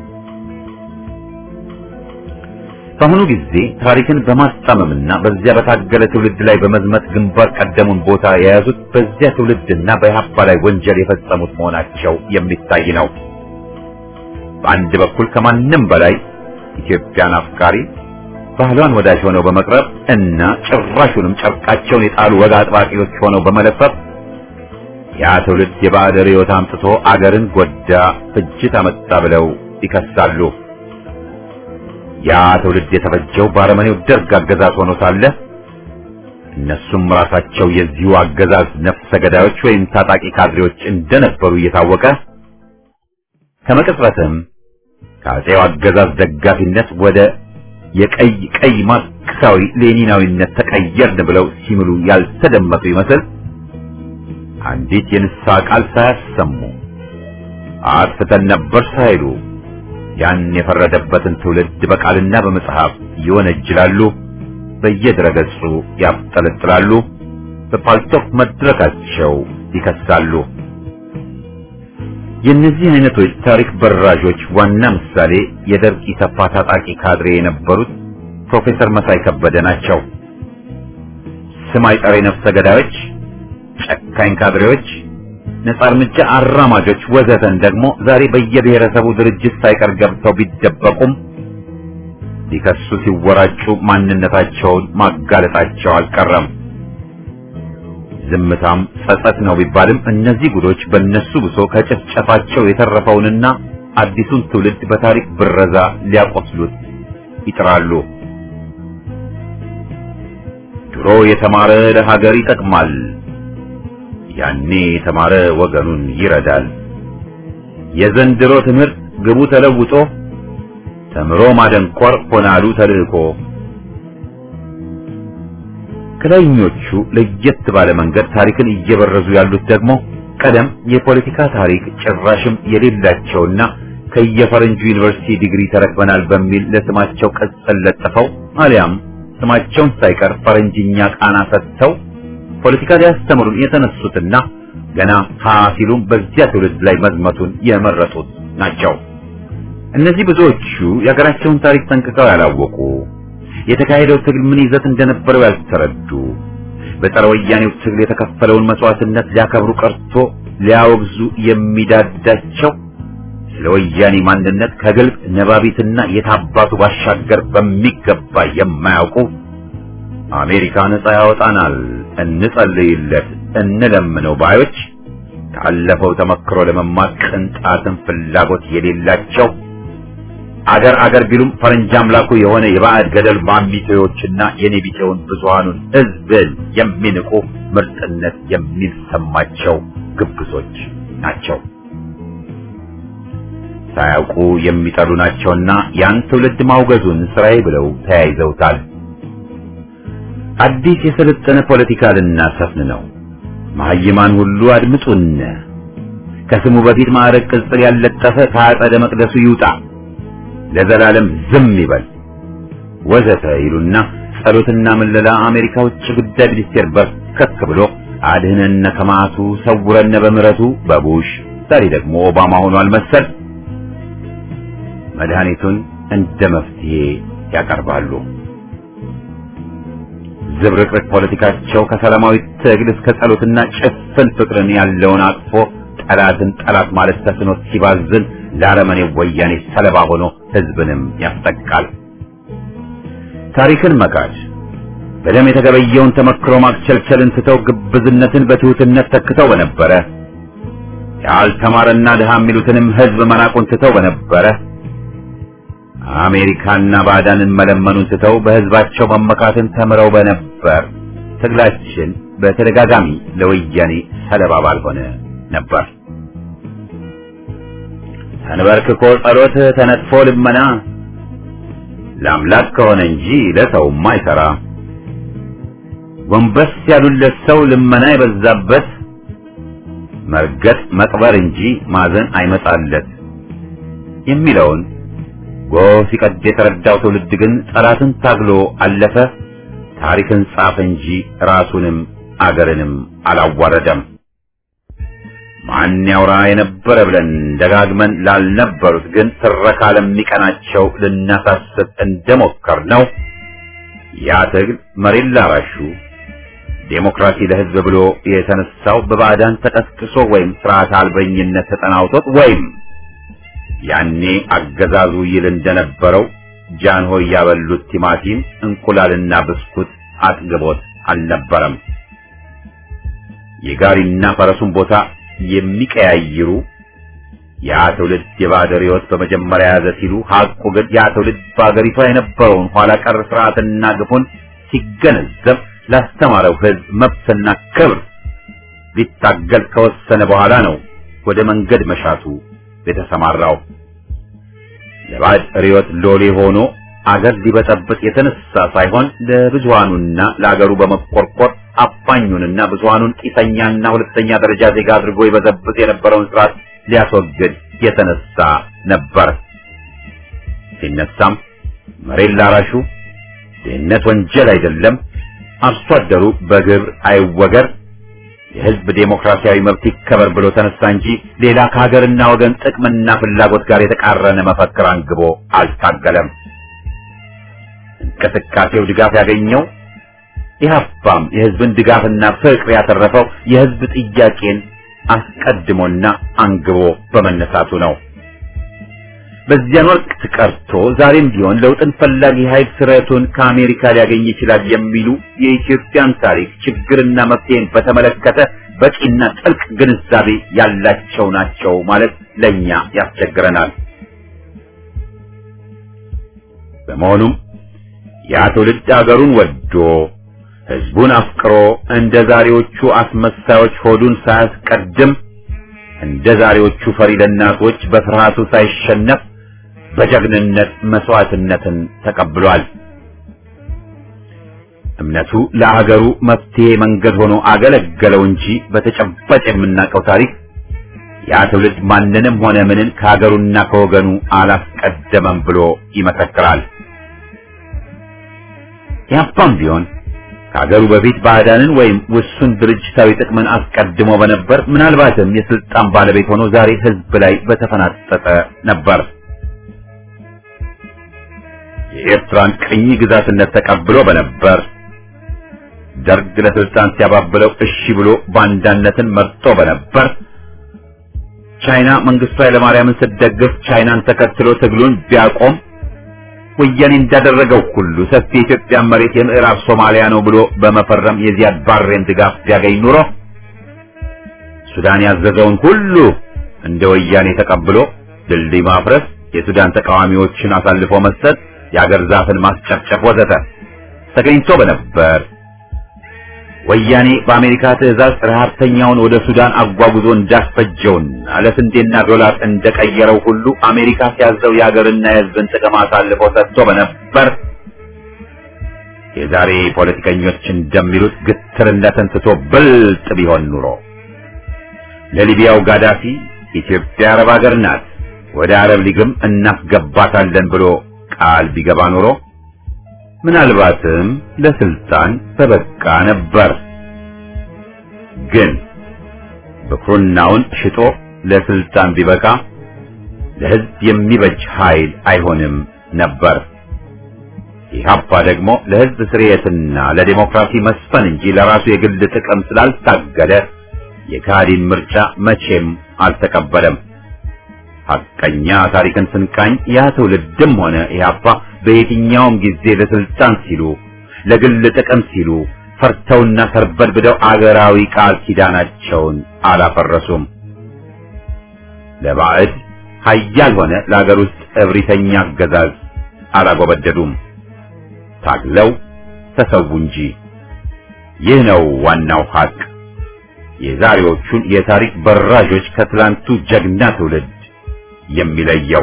በአሁኑ ጊዜ ታሪክን በማስጣመምና በዚያ በታገለ ትውልድ ላይ በመዝመት ግንባር ቀደሙን ቦታ የያዙት በዚያ ትውልድና በኢህአፓ ላይ ወንጀል የፈጸሙት መሆናቸው የሚታይ ነው። በአንድ በኩል ከማንም በላይ ኢትዮጵያን አፍቃሪ ባህሏን ወዳጅ ሆነው በመቅረብ እና ጭራሹንም ጨርቃቸውን የጣሉ ወግ አጥባቂዎች ሆነው በመለፈፍ ያ ትውልድ የባዕድ ርዕዮት አምጥቶ አገርን ጎዳ፣ ፍጅት አመጣ ብለው ይከሳሉ። ያ ትውልድ የተፈጀው በአረመኔው ደርግ አገዛዝ ሆኖ ሳለ እነሱም ራሳቸው የዚሁ አገዛዝ ነፍሰ ገዳዮች ወይም ታጣቂ ካድሬዎች እንደነበሩ እየታወቀ ከመቅጽበትም ከአፄው አገዛዝ ደጋፊነት ወደ የቀይ ቀይ ማርክሳዊ ሌኒናዊነት ተቀየርን ብለው ሲምሉ ያልተደመጡ ይመስል አንዲት የንስሐ ቃል ሳያሰሙ አጥፍተን ነበር ሳይሉ ያን የፈረደበትን ትውልድ በቃልና በመጽሐፍ ይወነጅላሉ፣ በየድረገጹ ያብጠለጥላሉ፣ በፓልቶክ መድረካቸው ይከሳሉ። የእነዚህ አይነቶች ታሪክ በራዦች ዋና ምሳሌ የደርግ ኢሰፓ ታጣቂ ካድሬ የነበሩት ፕሮፌሰር መሳይ ከበደ ናቸው። ስም አይጠሪ ነፍሰ ገዳዮች፣ ጨካኝ ካድሬዎች፣ ነጻ እርምጃ አራማጆች ወዘተን ደግሞ ዛሬ በየብሔረሰቡ ድርጅት ሳይቀር ገብተው ቢደበቁም ሊከሱ ሲወራጩ ማንነታቸውን ማጋለጣቸው አልቀረም። ዝምታም ጸጸት ነው ቢባልም እነዚህ ጉዶች በእነሱ ብሶ ከጭፍጨፋቸው የተረፈውንና አዲሱን ትውልድ በታሪክ ብረዛ ሊያቆስሉት ይጥራሉ። ድሮ የተማረ ለሀገር ይጠቅማል፣ ያኔ የተማረ ወገኑን ይረዳል። የዘንድሮ ትምህርት ግቡ ተለውጦ ተምሮ ማደንቆር ሆናሉ ተልእኮ። ከላይኞቹ ለየት ባለ መንገድ ታሪክን እየበረዙ ያሉት ደግሞ ቀደም የፖለቲካ ታሪክ ጭራሽም የሌላቸውና ከየፈረንጁ ዩኒቨርሲቲ ዲግሪ ተረክበናል በሚል ለስማቸው ቅጽል ለጥፈው አሊያም ስማቸውን ሳይቀር ፈረንጅኛ ቃና ሰጥተው ፖለቲካ ሊያስተምሩን የተነሱትና ገና ሀ ሲሉም በዚያ ትውልድ ላይ መዝመቱን የመረጡት ናቸው። እነዚህ ብዙዎቹ የሀገራቸውን ታሪክ ጠንቅቀው ያላወቁ የተካሄደው ትግል ምን ይዘት እንደነበረው ያልተረዱ በጸረ ወያኔው ትግል የተከፈለውን መስዋዕትነት ሊያከብሩ ቀርቶ ሊያወግዙ የሚዳዳቸው ስለ ወያኔ ማንነት ከግልጽ ነባቢትና የታባቱ ባሻገር በሚገባ የማያውቁ አሜሪካ ነጻ ያወጣናል፣ እንጸልይለት፣ እንለምነው ባዮች ካለፈው ተመክሮ ለመማር ቅንጣትን ፍላጎት የሌላቸው አገር አገር ቢሉም ፈረንጅ አምላኩ የሆነ የባዕድ ገደል ማሚቴዎችና የኔቢቴውን ብዙሃኑን ሕዝብን የሚንቁ ምርጥነት የሚሰማቸው ግብዞች ናቸው። ሳያውቁ የሚጠሉ ናቸውና ያን ትውልድ ማውገዙን ስራዬ ብለው ተያይዘውታል። አዲስ የሰለጠነ ፖለቲካ ልናሰፍን ነው። መሀይማን ሁሉ አድምጡን። ከስሙ በፊት ማዕረግ ቅጽል ያለጠፈ ከአጸደ መቅደሱ ይውጣ ለዘላለም ዝም ይበል ወዘተ ይሉና ጸሎትና ምለላ አሜሪካ ውጭ ጉዳይ ሚኒስቴር በርከክ ብሎ አድህነነ ከማቱ ሰውረነ በምሕረቱ በቡሽ ዛሬ ደግሞ ኦባማ ሆኗል መሰል መድኃኒቱን እንደ መፍትሄ ያቀርባሉ። ዝብርቅርቅ ፖለቲካቸው ከሰላማዊ ትግል እስከ ጸሎትና ጭፍን ፍቅርን ያለውን አቅፎ ጠላትን ጠላት ማለት ተስኖት ሲባዝን ለአረመኔው ወያኔ ሰለባ ሆኖ ሕዝብንም ያስጠቃል። ታሪክን መካድ በደም የተገበየውን ተመክሮ ማክቸልቸልን ትተው ግብዝነትን በትሑትነት ተክተው በነበረ ያልተማረና ድሃ የሚሉትንም ሕዝብ መናቁን ትተው በነበረ አሜሪካና ባዕዳንን መለመኑን ትተው በሕዝባቸው መመካትን ተምረው በነበር ትግላችን በተደጋጋሚ ለወያኔ ሰለባ ባልሆነ ነበር። ተንበርክኮ ጸሎት ተነጥፎ ልመና ለአምላክ ከሆነ እንጂ ለሰውማ አይሰራ። ጎንበስ ያሉለት ሰው ልመና የበዛበት መርገጥ መቅበር እንጂ ማዘን አይመጣለት የሚለውን ጎህ ሲቀድ የተረዳው ትውልድ ግን ጠላትን ታግሎ አለፈ። ታሪክን ጻፈ እንጂ ራሱንም አገርንም አላዋረደም። ማን ያውራ የነበረ ብለን ደጋግመን ላልነበሩት ግን ትረካ ለሚቀናቸው ልናሳስብ እንደሞከር ነው። ያ ትግል መሬት ላራሹ ዴሞክራሲ ለሕዝብ ብሎ የተነሳው በባዕዳን ተቀስቅሶ ወይም ስርዓት አልበኝነት ተጠናውቶት ወይም ያኔ አገዛዙ ይል እንደነበረው ጃንሆይ ያበሉት ቲማቲም እንቁላልና ብስኩት አጥግቦት አልነበረም። የጋሪና ፈረሱን ቦታ የሚቀያይሩ ያ ትውልድ የባዕድ ሕይወት በመጀመሪያ ያዘ ሲሉ ሐቁ ግን ያ ትውልድ በአገሪቷ የነበረውን ኋላ ቀር ስርዓትና ግፉን ሲገነዘብ ላስተማረው ሕዝብ መብትና ክብር ሊታገል ከወሰነ በኋላ ነው ወደ መንገድ መሻቱ የተሰማራው። ለባዕድ ርዕዮት ሎሌ ሆኖ አገር ሊበጠብጥ የተነሳ ሳይሆን ለብዙሃኑና ለአገሩ በመቆርቆር አፋኙንና ብዙሃኑን ቂሰኛና ሁለተኛ ደረጃ ዜጋ አድርጎ ይበዘብጥ የነበረውን ስርዓት ሊያስወግድ የተነሳ ነበር። ሲነሳም መሬት ላራሹ ድህነት ወንጀል አይደለም፣ አርሶ አደሩ በግብር አይወገር፣ የህዝብ ዴሞክራሲያዊ መብት ይከበር ብሎ ተነሳ እንጂ ሌላ ከሀገርና ወገን ጥቅምና ፍላጎት ጋር የተቃረነ መፈክር አንግቦ አልታገለም። እንቅስቃሴው ድጋፍ ያገኘው ኢህአፓም የህዝብን ድጋፍና ፍቅር ያተረፈው የህዝብ ጥያቄን አስቀድሞና አንግቦ በመነሳቱ ነው። በዚያን ወቅት ቀርቶ ዛሬም ቢሆን ለውጥን ፈላጊ ኃይል ስረቱን ከአሜሪካ ሊያገኝ ይችላል የሚሉ የኢትዮጵያን ታሪክ ችግርና መፍትሄን በተመለከተ በቂና ጥልቅ ግንዛቤ ያላቸው ናቸው ማለት ለኛ ያስቸግረናል። በመሆኑም ያ ትውልድ አገሩን ወዶ ህዝቡን አፍቅሮ እንደ ዛሬዎቹ አስመሳዮች ሆዱን ሳያስቀድም እንደ ዛሬዎቹ ፈሪ ለናቶች በፍርሃቱ ሳይሸነፍ በጀግንነት መስዋዕትነትን ተቀብሏል። እምነቱ ለአገሩ መፍትሄ መንገድ ሆኖ አገለገለው እንጂ በተጨባጭ የምናውቀው ታሪክ ያ ትውልድ ማንንም ሆነ ምንን ከሀገሩና ከወገኑ አላስቀደመም ብሎ ይመሰክራል። ያፓም ቢሆን ከሀገሩ በፊት ባዕዳንን ወይም ውሱን ድርጅታዊ ጥቅምን አስቀድሞ በነበር ምናልባትም የስልጣን ባለቤት ሆኖ ዛሬ ህዝብ ላይ በተፈናጠጠ ነበር። የኤርትራን ቅኝ ግዛትነት ተቀብሎ በነበር ደርግ ለስልጣን ሲያባብለው እሺ ብሎ ባንዳነትን መርጦ በነበር ቻይና መንግስቱ ኃይለማርያምን ስትደግፍ ቻይናን ተከትሎ ትግሉን ቢያቆም ወያኔ እንዳደረገው ሁሉ ሰፊ የኢትዮጵያ መሬት የምዕራብ ሶማሊያ ነው ብሎ በመፈረም የዚያድ ባሬን ድጋፍ ቢያገኝ ኑሮ ሱዳን ያዘዘውን ሁሉ እንደ ወያኔ ተቀብሎ ድልድይ ማፍረስ፣ የሱዳን ተቃዋሚዎችን አሳልፎ መስጠት፣ የአገር ዛፍን ማስጨፍጨፍ ወዘተ ተገኝቶ በነበር ወያኔ በአሜሪካ ትዕዛዝ ረሃብተኛውን ወደ ሱዳን አጓጉዞ እንዳስፈጀውና ለስንዴና ዶላር እንደቀየረው ሁሉ አሜሪካ ሲያዘው የአገርና የሕዝብን ጥቅም አሳልፎ ሰጥቶ በነበር የዛሬ ፖለቲከኞች እንደሚሉት ግትርነትን ትቶ ብልጥ ቢሆን ኑሮ ለሊቢያው ጋዳፊ ኢትዮጵያ አረብ ሀገር ናት፣ ወደ አረብ ሊግም እናስገባታለን ብሎ ቃል ቢገባ ኑሮ ምናልባትም ለስልጣን በበቃ ነበር። ግን ብኩርናውን ሽጦ ለስልጣን ቢበቃ ለሕዝብ የሚበጅ ኃይል አይሆንም ነበር። ኢህአፓ ደግሞ ለሕዝብ ስርየትና ለዲሞክራሲ መስፈን እንጂ ለራሱ የግል ጥቅም ስላልታገለ የካዲን ምርጫ መቼም አልተቀበለም። ሐቀኛ ታሪክን ስንቃኝ ያ ትውልድም ሆነ ኢህአፓ በየትኛውም ጊዜ ለስልጣን ሲሉ ለግል ጥቅም ሲሉ ፈርተውና ተርበድብደው አገራዊ ቃል ኪዳናቸውን አላፈረሱም። ለባዕድ ኃያል ሆነ ለአገር ውስጥ እብሪተኛ አገዛዝ አላጎበደዱም። ታግለው ተሰዉ እንጂ። ይህ ነው ዋናው ሀቅ። የዛሬዎቹን የታሪክ በራዦች ከትላንቱ ጀግና ትውልድ የሚለየው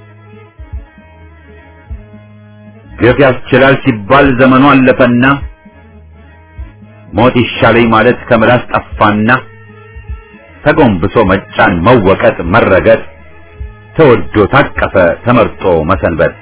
ግፍ ያስችላል ሲባል ዘመኑ አለፈና ሞት ይሻለኝ ማለት ከምላስ ጠፋና ተጎንብሶ መጫን፣ መወቀጥ፣ መረገጥ ተወዶ ታቀፈ ተመርጦ መሰንበት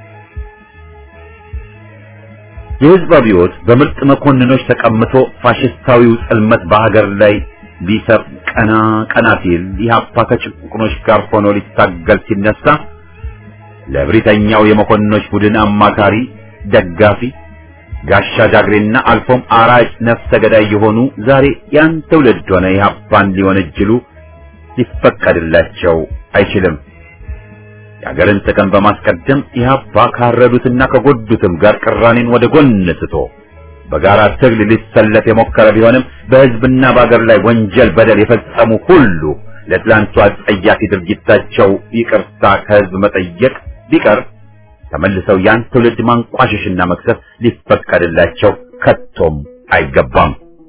የህዝብ አብዮት በምርጥ መኮንኖች ተቀምቶ ፋሽስታዊው ጽልመት በሀገር ላይ ሊሰፍ ቀና ቀና ሲል ኢህአፓ ከጭቁኖች ጋር ሆኖ ሊታገል ሲነሳ ለብሪተኛው የመኮንኖች ቡድን አማካሪ፣ ደጋፊ፣ ጋሻ ጃግሬና አልፎም አራጭ ነፍሰ ገዳይ የሆኑ ዛሬ ያን ትውልድ ሆነ ኢህአፓን ሊወነጅሉ ሊፈቀድላቸው አይችልም። የሀገርን ጥቅም በማስቀደም ኢህአፓ ካረዱትና ከጎዱትም ጋር ቅራኔን ወደ ጎን ትቶ በጋራ ትግል ሊሰለፍ የሞከረ ቢሆንም በህዝብና በአገር ላይ ወንጀል፣ በደል የፈጸሙ ሁሉ ለትላንቱ አጸያፊ ድርጊታቸው ይቅርታ ከህዝብ መጠየቅ ቢቀር ተመልሰው ያን ትውልድ ማንቋሸሽና መክሰስ ሊፈቀድላቸው ከቶም አይገባም።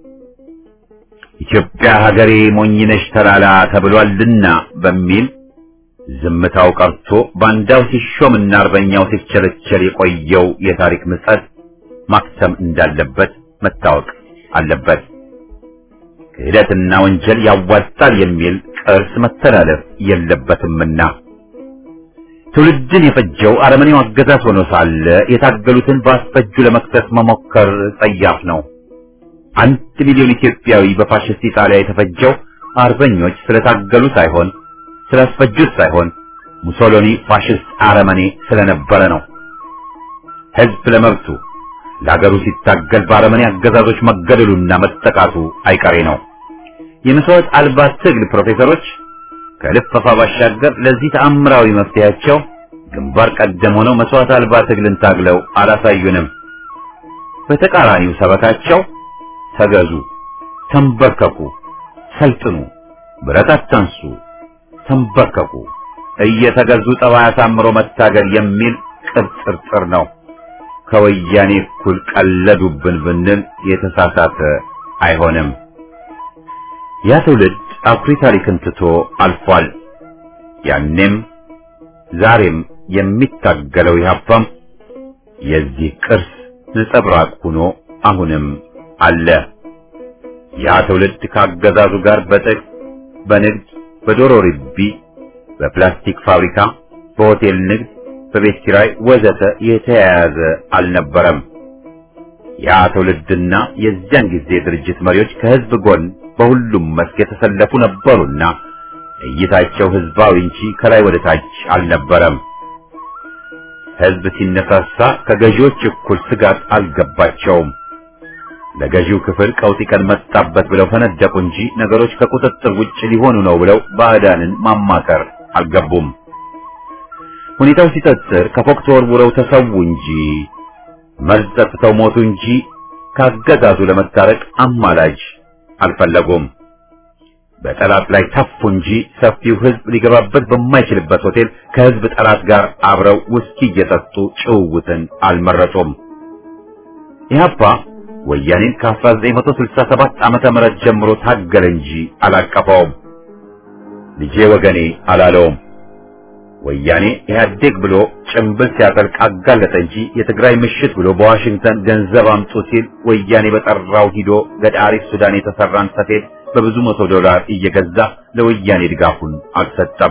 ኢትዮጵያ ሀገሬ ሞኝነሽ ተላላ ተብሏልና በሚል ዝምታው ቀርቶ ባንዳው ሲሾምና አርበኛው ሲቸለቸል የቆየው የታሪክ ምጸት ማክተም እንዳለበት መታወቅ አለበት። ክህደትና ወንጀል ያዋጣል የሚል ቅርስ መተላለፍ የለበትምና ትውልድን የፈጀው አረመኔው አገዛዝ ሆኖ ሳለ የታገሉትን በአስፈጁ ለመክሰስ መሞከር ጸያፍ ነው። አንድ ሚሊዮን ኢትዮጵያዊ በፋሽስት ኢጣሊያ የተፈጀው አርበኞች ስለታገሉ ሳይሆን ስላስፈጁት ሳይሆን ሙሶሎኒ ፋሽስት አረመኔ ስለነበረ ነው። ህዝብ ለመብቱ ለሀገሩ ሲታገል በአረመኔ አገዛዞች መገደሉና መጠቃቱ አይቀሬ ነው። የመስዋዕት አልባ ትግል ፕሮፌሰሮች ከልፈፋ ባሻገር ለዚህ ተአምራዊ መፍትሄያቸው ግንባር ቀደም ሆነው መስዋዕት አልባ ትግልን ታግለው አላሳዩንም። በተቃራኒው ሰበካቸው ተገዙ፣ ተንበርከኩ፣ ሰልጥኑ፣ ብረት አታንሱ፣ ተንበርከኩ፣ እየተገዙ ጠባይ አሳምሮ መታገል የሚል ቅብጥርጥር ነው። ከወያኔ እኩል ቀለዱብን ብንል የተሳሳተ አይሆንም። ያ ትውልድ አኩሪ ታሪክን ትቶ አልፏል። ያኔም ዛሬም የሚታገለው ኢህአፓም የዚህ ቅርስ ነጸብራቅ ሆኖ አሁንም አለ። ያ ትውልድ ካገዛዙ ጋር በጥቅ በንግድ፣ በዶሮ ርቢ፣ በፕላስቲክ ፋብሪካ፣ በሆቴል ንግድ፣ በቤት ኪራይ ወዘተ የተያያዘ አልነበረም። ያ ትውልድና የዚያን ጊዜ ድርጅት መሪዎች ከህዝብ ጎን በሁሉም መስክ የተሰለፉ ነበሩና እይታቸው ህዝባዊ እንጂ ከላይ ወደ ታች አልነበረም። ህዝብ ሲነሳሳ ከገዢዎች እኩል ስጋት አልገባቸውም። ለገዢው ክፍል ቀውጢ ቀን መጣበት ብለው ፈነደቁ እንጂ ነገሮች ከቁጥጥር ውጭ ሊሆኑ ነው ብለው ባዕዳንን ማማከር አልገቡም። ሁኔታው ሲጠጥር ከፎቅ ተወርውረው ተሰዉ እንጂ መርዝ ጠጥተው ሞቱ እንጂ ካገዛዙ ለመታረቅ አማላጅ አልፈለጉም። በጠላት ላይ ተፉ እንጂ ሰፊው ህዝብ ሊገባበት በማይችልበት ሆቴል ከህዝብ ጠላት ጋር አብረው ውስኪ እየጠጡ ጭውውትን አልመረጡም። ኢህአፓ ወያኔን ከ1967 ዓመተ ምህረት ጀምሮ ታገለ እንጂ አላቀፈውም። ልጄ ወገኔ አላለውም። ወያኔ ኢህአዴግ ብሎ ጭምብል ሲያጠልቅ አጋለጠ እንጂ የትግራይ ምሽት ብሎ በዋሽንግተን ገንዘብ አምጡ ሲል ወያኔ በጠራው ሂዶ ገዳሪፍ ሱዳን የተሰራን ሰፌድ በብዙ መቶ ዶላር እየገዛ ለወያኔ ድጋፉን አልሰጠም።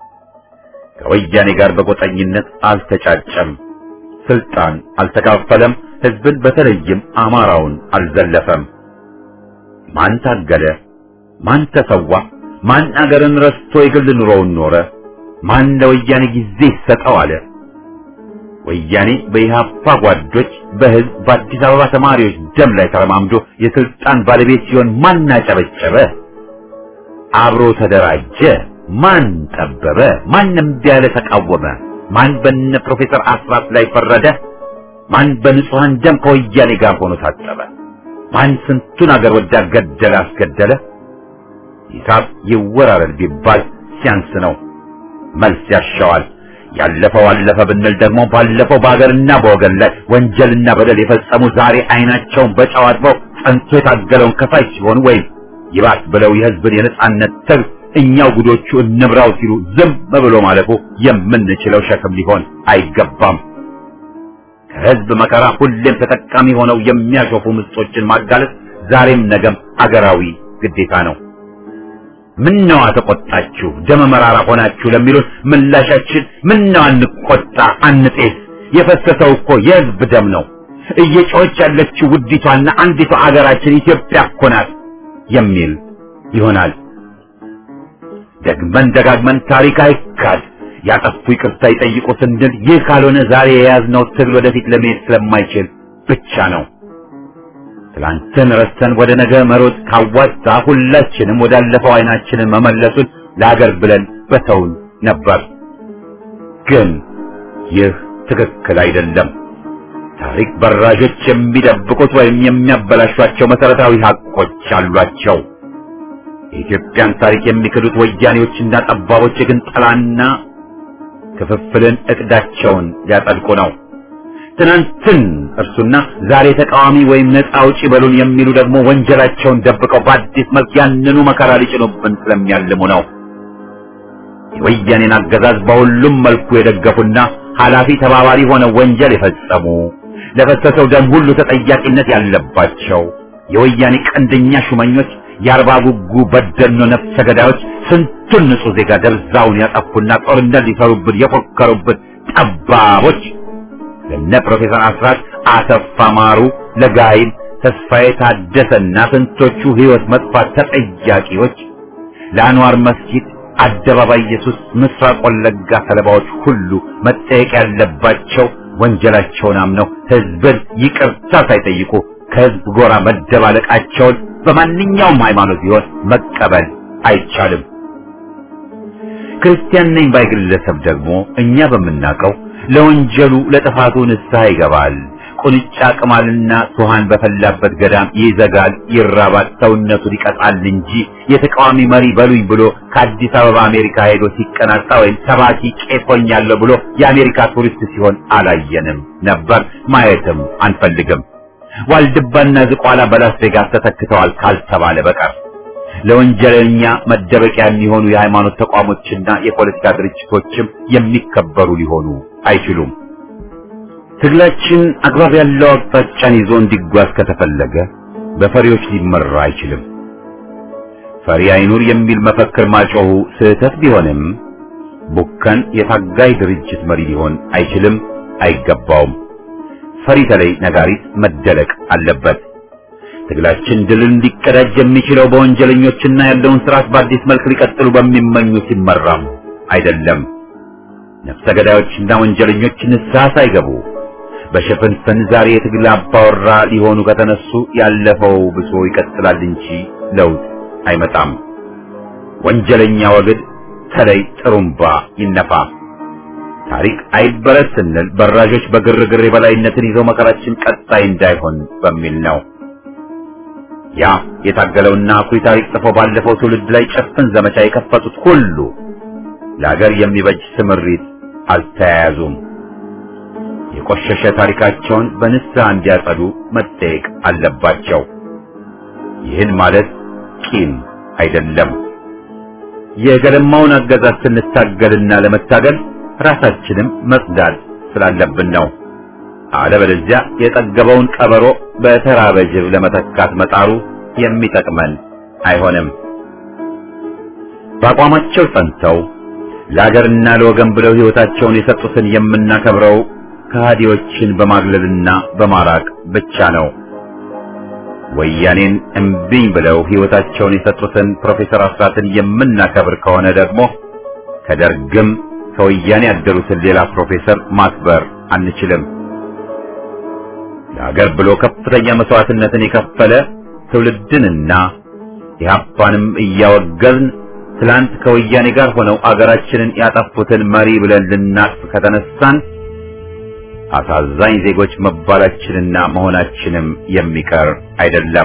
ከወያኔ ጋር በቆጠኝነት አልተጫጨም። ስልጣን አልተካፈለም። ህዝብን በተለይም አማራውን አልዘለፈም። ማን ታገለ? ማን ተሰዋ? ማን አገርን ረስቶ የግል ኑሮውን ኖረ? ማን ለወያኔ ጊዜ ይሰጠው አለ? ወያኔ በኢህአፓ ጓዶች፣ በህዝብ በአዲስ አበባ ተማሪዎች ደም ላይ ተረማምዶ የስልጣን ባለቤት ሲሆን ማን አጨበጨበ? አብሮ ተደራጀ? ማን ጠበበ? ማን እምቢ ያለ ተቃወመ? ማን በነ ፕሮፌሰር አስራት ላይ ፈረደ? ማን በንጹሐን ደም ከወያኔ ጋር ሆኖ ታጠበ? ማን ስንቱን አገር ወዳድ ገደለ አስገደለ? ሂሳብ ይወራረድ ቢባል ሲያንስ ነው። መልስ ያሻዋል። ያለፈው አለፈ ብንል ደግሞ ባለፈው በሀገርና በወገን ላይ ወንጀልና በደል የፈጸሙ ዛሬ አይናቸውን በጨው አጥበው ጸንቶ የታገለውን ከፋይ ሲሆኑ ወይም ይባስ ብለው የህዝብን የነጻነት ትግል እኛው ጉዶቹ እንምራው ሲሉ ዝም ብሎ ማለፉ የምንችለው ሸክም ሊሆን አይገባም። ከህዝብ መከራ ሁሌም ተጠቃሚ ሆነው የሚያሾፉ ምስጦችን ማጋለጥ ዛሬም ነገም አገራዊ ግዴታ ነው። ምነዋ ተቆጣችሁ ደመ መራራ ሆናችሁ ለሚሉን ምላሻችን ምነዋ አንቆጣ አንጤስ፣ የፈሰሰው እኮ የህዝብ ደም ነው። እየጮኸች ያለችው ውዲቷና አንዲቷ አገራችን ኢትዮጵያ እኮ ናት የሚል ይሆናል። ደግመን ደጋግመን ታሪክ አይካድ ያጠፉ ይቅርታ ይጠይቁ ስንል ይህ ካልሆነ ዛሬ የያዝነው ትግል ወደፊት ለመሄድ ስለማይችል ብቻ ነው። ትላንትን ረስተን ወደ ነገ መሮጥ ካዋጣ ሁላችንም ወዳለፈው አይናችንን መመለሱን ለአገር ብለን በተውን ነበር። ግን ይህ ትክክል አይደለም። ታሪክ በራዦች የሚደብቁት ወይም የሚያበላሿቸው መሰረታዊ ሀቆች አሏቸው። የኢትዮጵያን ታሪክ የሚክዱት ወያኔዎችና ጠባቦች ግን ጠላና ክፍፍልን እቅዳቸውን ሊያጸድቁ ነው። ትናንትን እርሱና ዛሬ ተቃዋሚ ወይም ነፃ አውጪ በሉን የሚሉ ደግሞ ወንጀላቸውን ደብቀው በአዲስ መልክ ያንኑ መከራ ሊጭኑብን ስለሚያልሙ ነው። የወያኔን አገዛዝ በሁሉም መልኩ የደገፉና ኃላፊ ተባባሪ ሆነው ወንጀል የፈጸሙ ለፈሰሰው ደም ሁሉ ተጠያቂነት ያለባቸው የወያኔ ቀንደኛ ሹመኞች የአርባ ጉጉ በደኖ ነፍሰ ገዳዮች ስንቱን ንጹህ ዜጋ ደብዛውን ያጠፉና ጦርነት ሊሰሩብን የፎከሩብን ጠባቦች ለነ ፕሮፌሰር አስራት አሰፋ ማሩ፣ ለጋይል ተስፋዬ ታደሰና ስንቶቹ ሕይወት መጥፋት ተጠያቂዎች ለአንዋር መስጊድ አደባባይ ኢየሱስ ምስራቅ ወለጋ ሰለባዎች ሁሉ መጠየቅ ያለባቸው ወንጀላቸውን አምነው ሕዝብን ይቅርታ ሳይጠይቁ ከሕዝብ ጎራ መደባለቃቸውን በማንኛውም ሃይማኖት ቢሆን መቀበል አይቻልም። ክርስቲያን ነኝ ባይ ግለሰብ ደግሞ እኛ በምናውቀው ለወንጀሉ ለጥፋቱ ንስሐ ይገባል። ቁንጫ ቅማልና ሱሃን በፈላበት ገዳም ይዘጋል፣ ይራባል፣ ሰውነቱን ይቀጣል እንጂ የተቃዋሚ መሪ በሉኝ ብሎ ከአዲስ አበባ አሜሪካ ሄዶ ሲቀናጣ ወይም ሰባኪ ቄስ ሆኛለሁ ብሎ የአሜሪካ ቱሪስት ሲሆን አላየንም ነበር፣ ማየትም አንፈልግም። ዋልድባና ዝቋላ በላስ ቬጋስ ተተክተዋል ካልተባለ በቀር ለወንጀለኛ መደበቂያ የሚሆኑ የሃይማኖት ተቋሞችና የፖለቲካ ድርጅቶችም የሚከበሩ ሊሆኑ አይችሉም። ትግላችን አግባብ ያለው አቅጣጫን ይዞ እንዲጓዝ ከተፈለገ በፈሪዎች ሊመራ አይችልም። ፈሪ አይኑር የሚል መፈክር ማጮሁ ስህተት ቢሆንም ቡከን የታጋይ ድርጅት መሪ ሊሆን አይችልም፣ አይገባውም። ፈሪ ተለይ ነጋሪት መደለቅ አለበት። ትግላችን ድልን ሊቀዳጅ የሚችለው በወንጀለኞችና ያለውን ስርዓት በአዲስ መልክ ሊቀጥሉ በሚመኙ ሲመራም አይደለም። ነፍሰ ገዳዮችና ወንጀለኞች ንስሐ ሳይገቡ በሽፍንፍን ዛሬ የትግል አባወራ ሊሆኑ ከተነሱ ያለፈው ብሶ ይቀጥላል እንጂ ለውጥ አይመጣም። ወንጀለኛ ወግድ ተለይ ጥሩምባ ይነፋ። ታሪክ አይበረስ ስንል በራዦች በግርግር የበላይነትን ይዘው መከራችን ቀጣይ እንዳይሆን በሚል ነው። ያ የታገለውና አኩሪ ታሪክ ጽፎ ባለፈው ትውልድ ላይ ጭፍን ዘመቻ የከፈቱት ሁሉ ለሀገር የሚበጅ ስምሪት አልተያያዙም። የቆሸሸ ታሪካቸውን በንስሐ እንዲያጸዱ መጠየቅ አለባቸው። ይህን ማለት ቂም አይደለም። የገለማውን አገዛዝ ስንታገልና ለመታገል ራሳችንም መጽዳት ስላለብን ነው። አለበለዚያ የጠገበውን ቀበሮ በተራበ ጅብ ለመተካት መጣሩ የሚጠቅመን አይሆንም። በአቋማቸው ጸንተው ለአገርና ለወገን ብለው ሕይወታቸውን የሰጡትን የምናከብረው ከሃዲዎችን በማግለልና በማራቅ ብቻ ነው። ወያኔን እምቢኝ ብለው ሕይወታቸውን የሰጡትን ፕሮፌሰር አስራትን የምናከብር ከሆነ ደግሞ ከደርግም ከወያኔ ያደሩትን ሌላ ፕሮፌሰር ማክበር አንችልም። ለሀገር ብሎ ከፍተኛ መስዋዕትነትን የከፈለ ትውልድንና ኢህአፓንም እያወገዝን ትላንት ከወያኔ ጋር ሆነው አገራችንን ያጠፉትን መሪ ብለን ልናቅፍ ከተነሳን አሳዛኝ ዜጎች መባላችንና መሆናችንም የሚቀር አይደለም።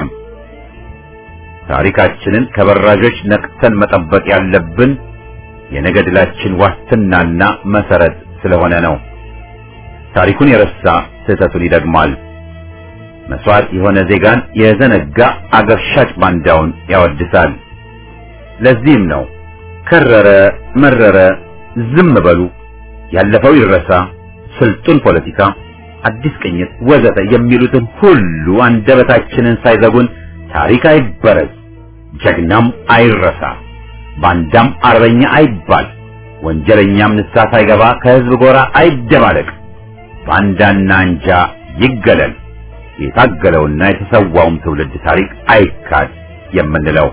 ታሪካችንን ከበራዦች ነቅተን መጠበቅ ያለብን የነገ ድላችን ዋስትናና መሰረት ስለሆነ ነው። ታሪኩን የረሳ ስህተቱን ይደግማል። መስዋዕት የሆነ ዜጋን የዘነጋ አገር ሻጭ ባንዳውን ያወድሳል። ለዚህም ነው ከረረ መረረ ዝም በሉ፣ ያለፈው ይረሳ፣ ስልጡን ፖለቲካ፣ አዲስ ቅኝት ወዘተ የሚሉትን ሁሉ አንደበታችንን ሳይዘጉን ታሪክ አይበረዝ፣ ጀግናም አይረሳ፣ ባንዳም አርበኛ አይባል፣ ወንጀለኛም ንስሐ ሳይገባ ከህዝብ ጎራ አይደባለቅ፣ ባንዳና አንጃ ይገለል፣ የታገለውና የተሰዋውም ትውልድ ታሪክ አይካድ የምንለው።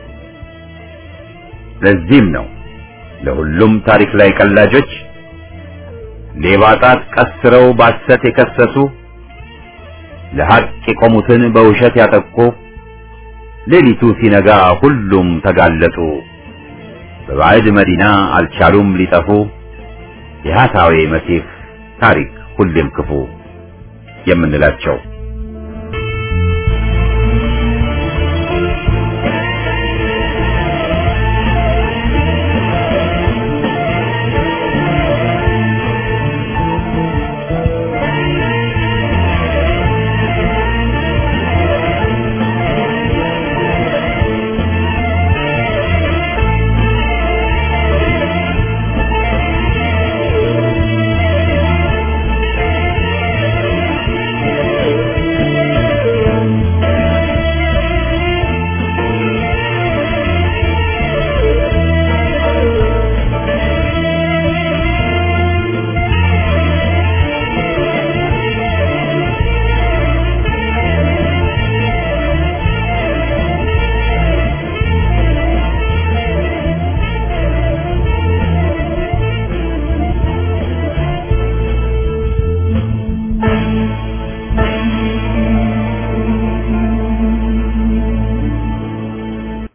ለዚህም ነው ለሁሉም ታሪክ ላይ ቀላጆች ሌባ ጣት ቀስረው ባሰት የከሰሱ ለሐቅ የቆሙትን በውሸት ያጠቁ ሌሊቱ ሲነጋ ሁሉም ተጋለጡ። በባዕድ መዲና አልቻሉም ሊጠፉ የሐሳዌ መሲህ ታሪክ ሁሌም ክፉ የምንላቸው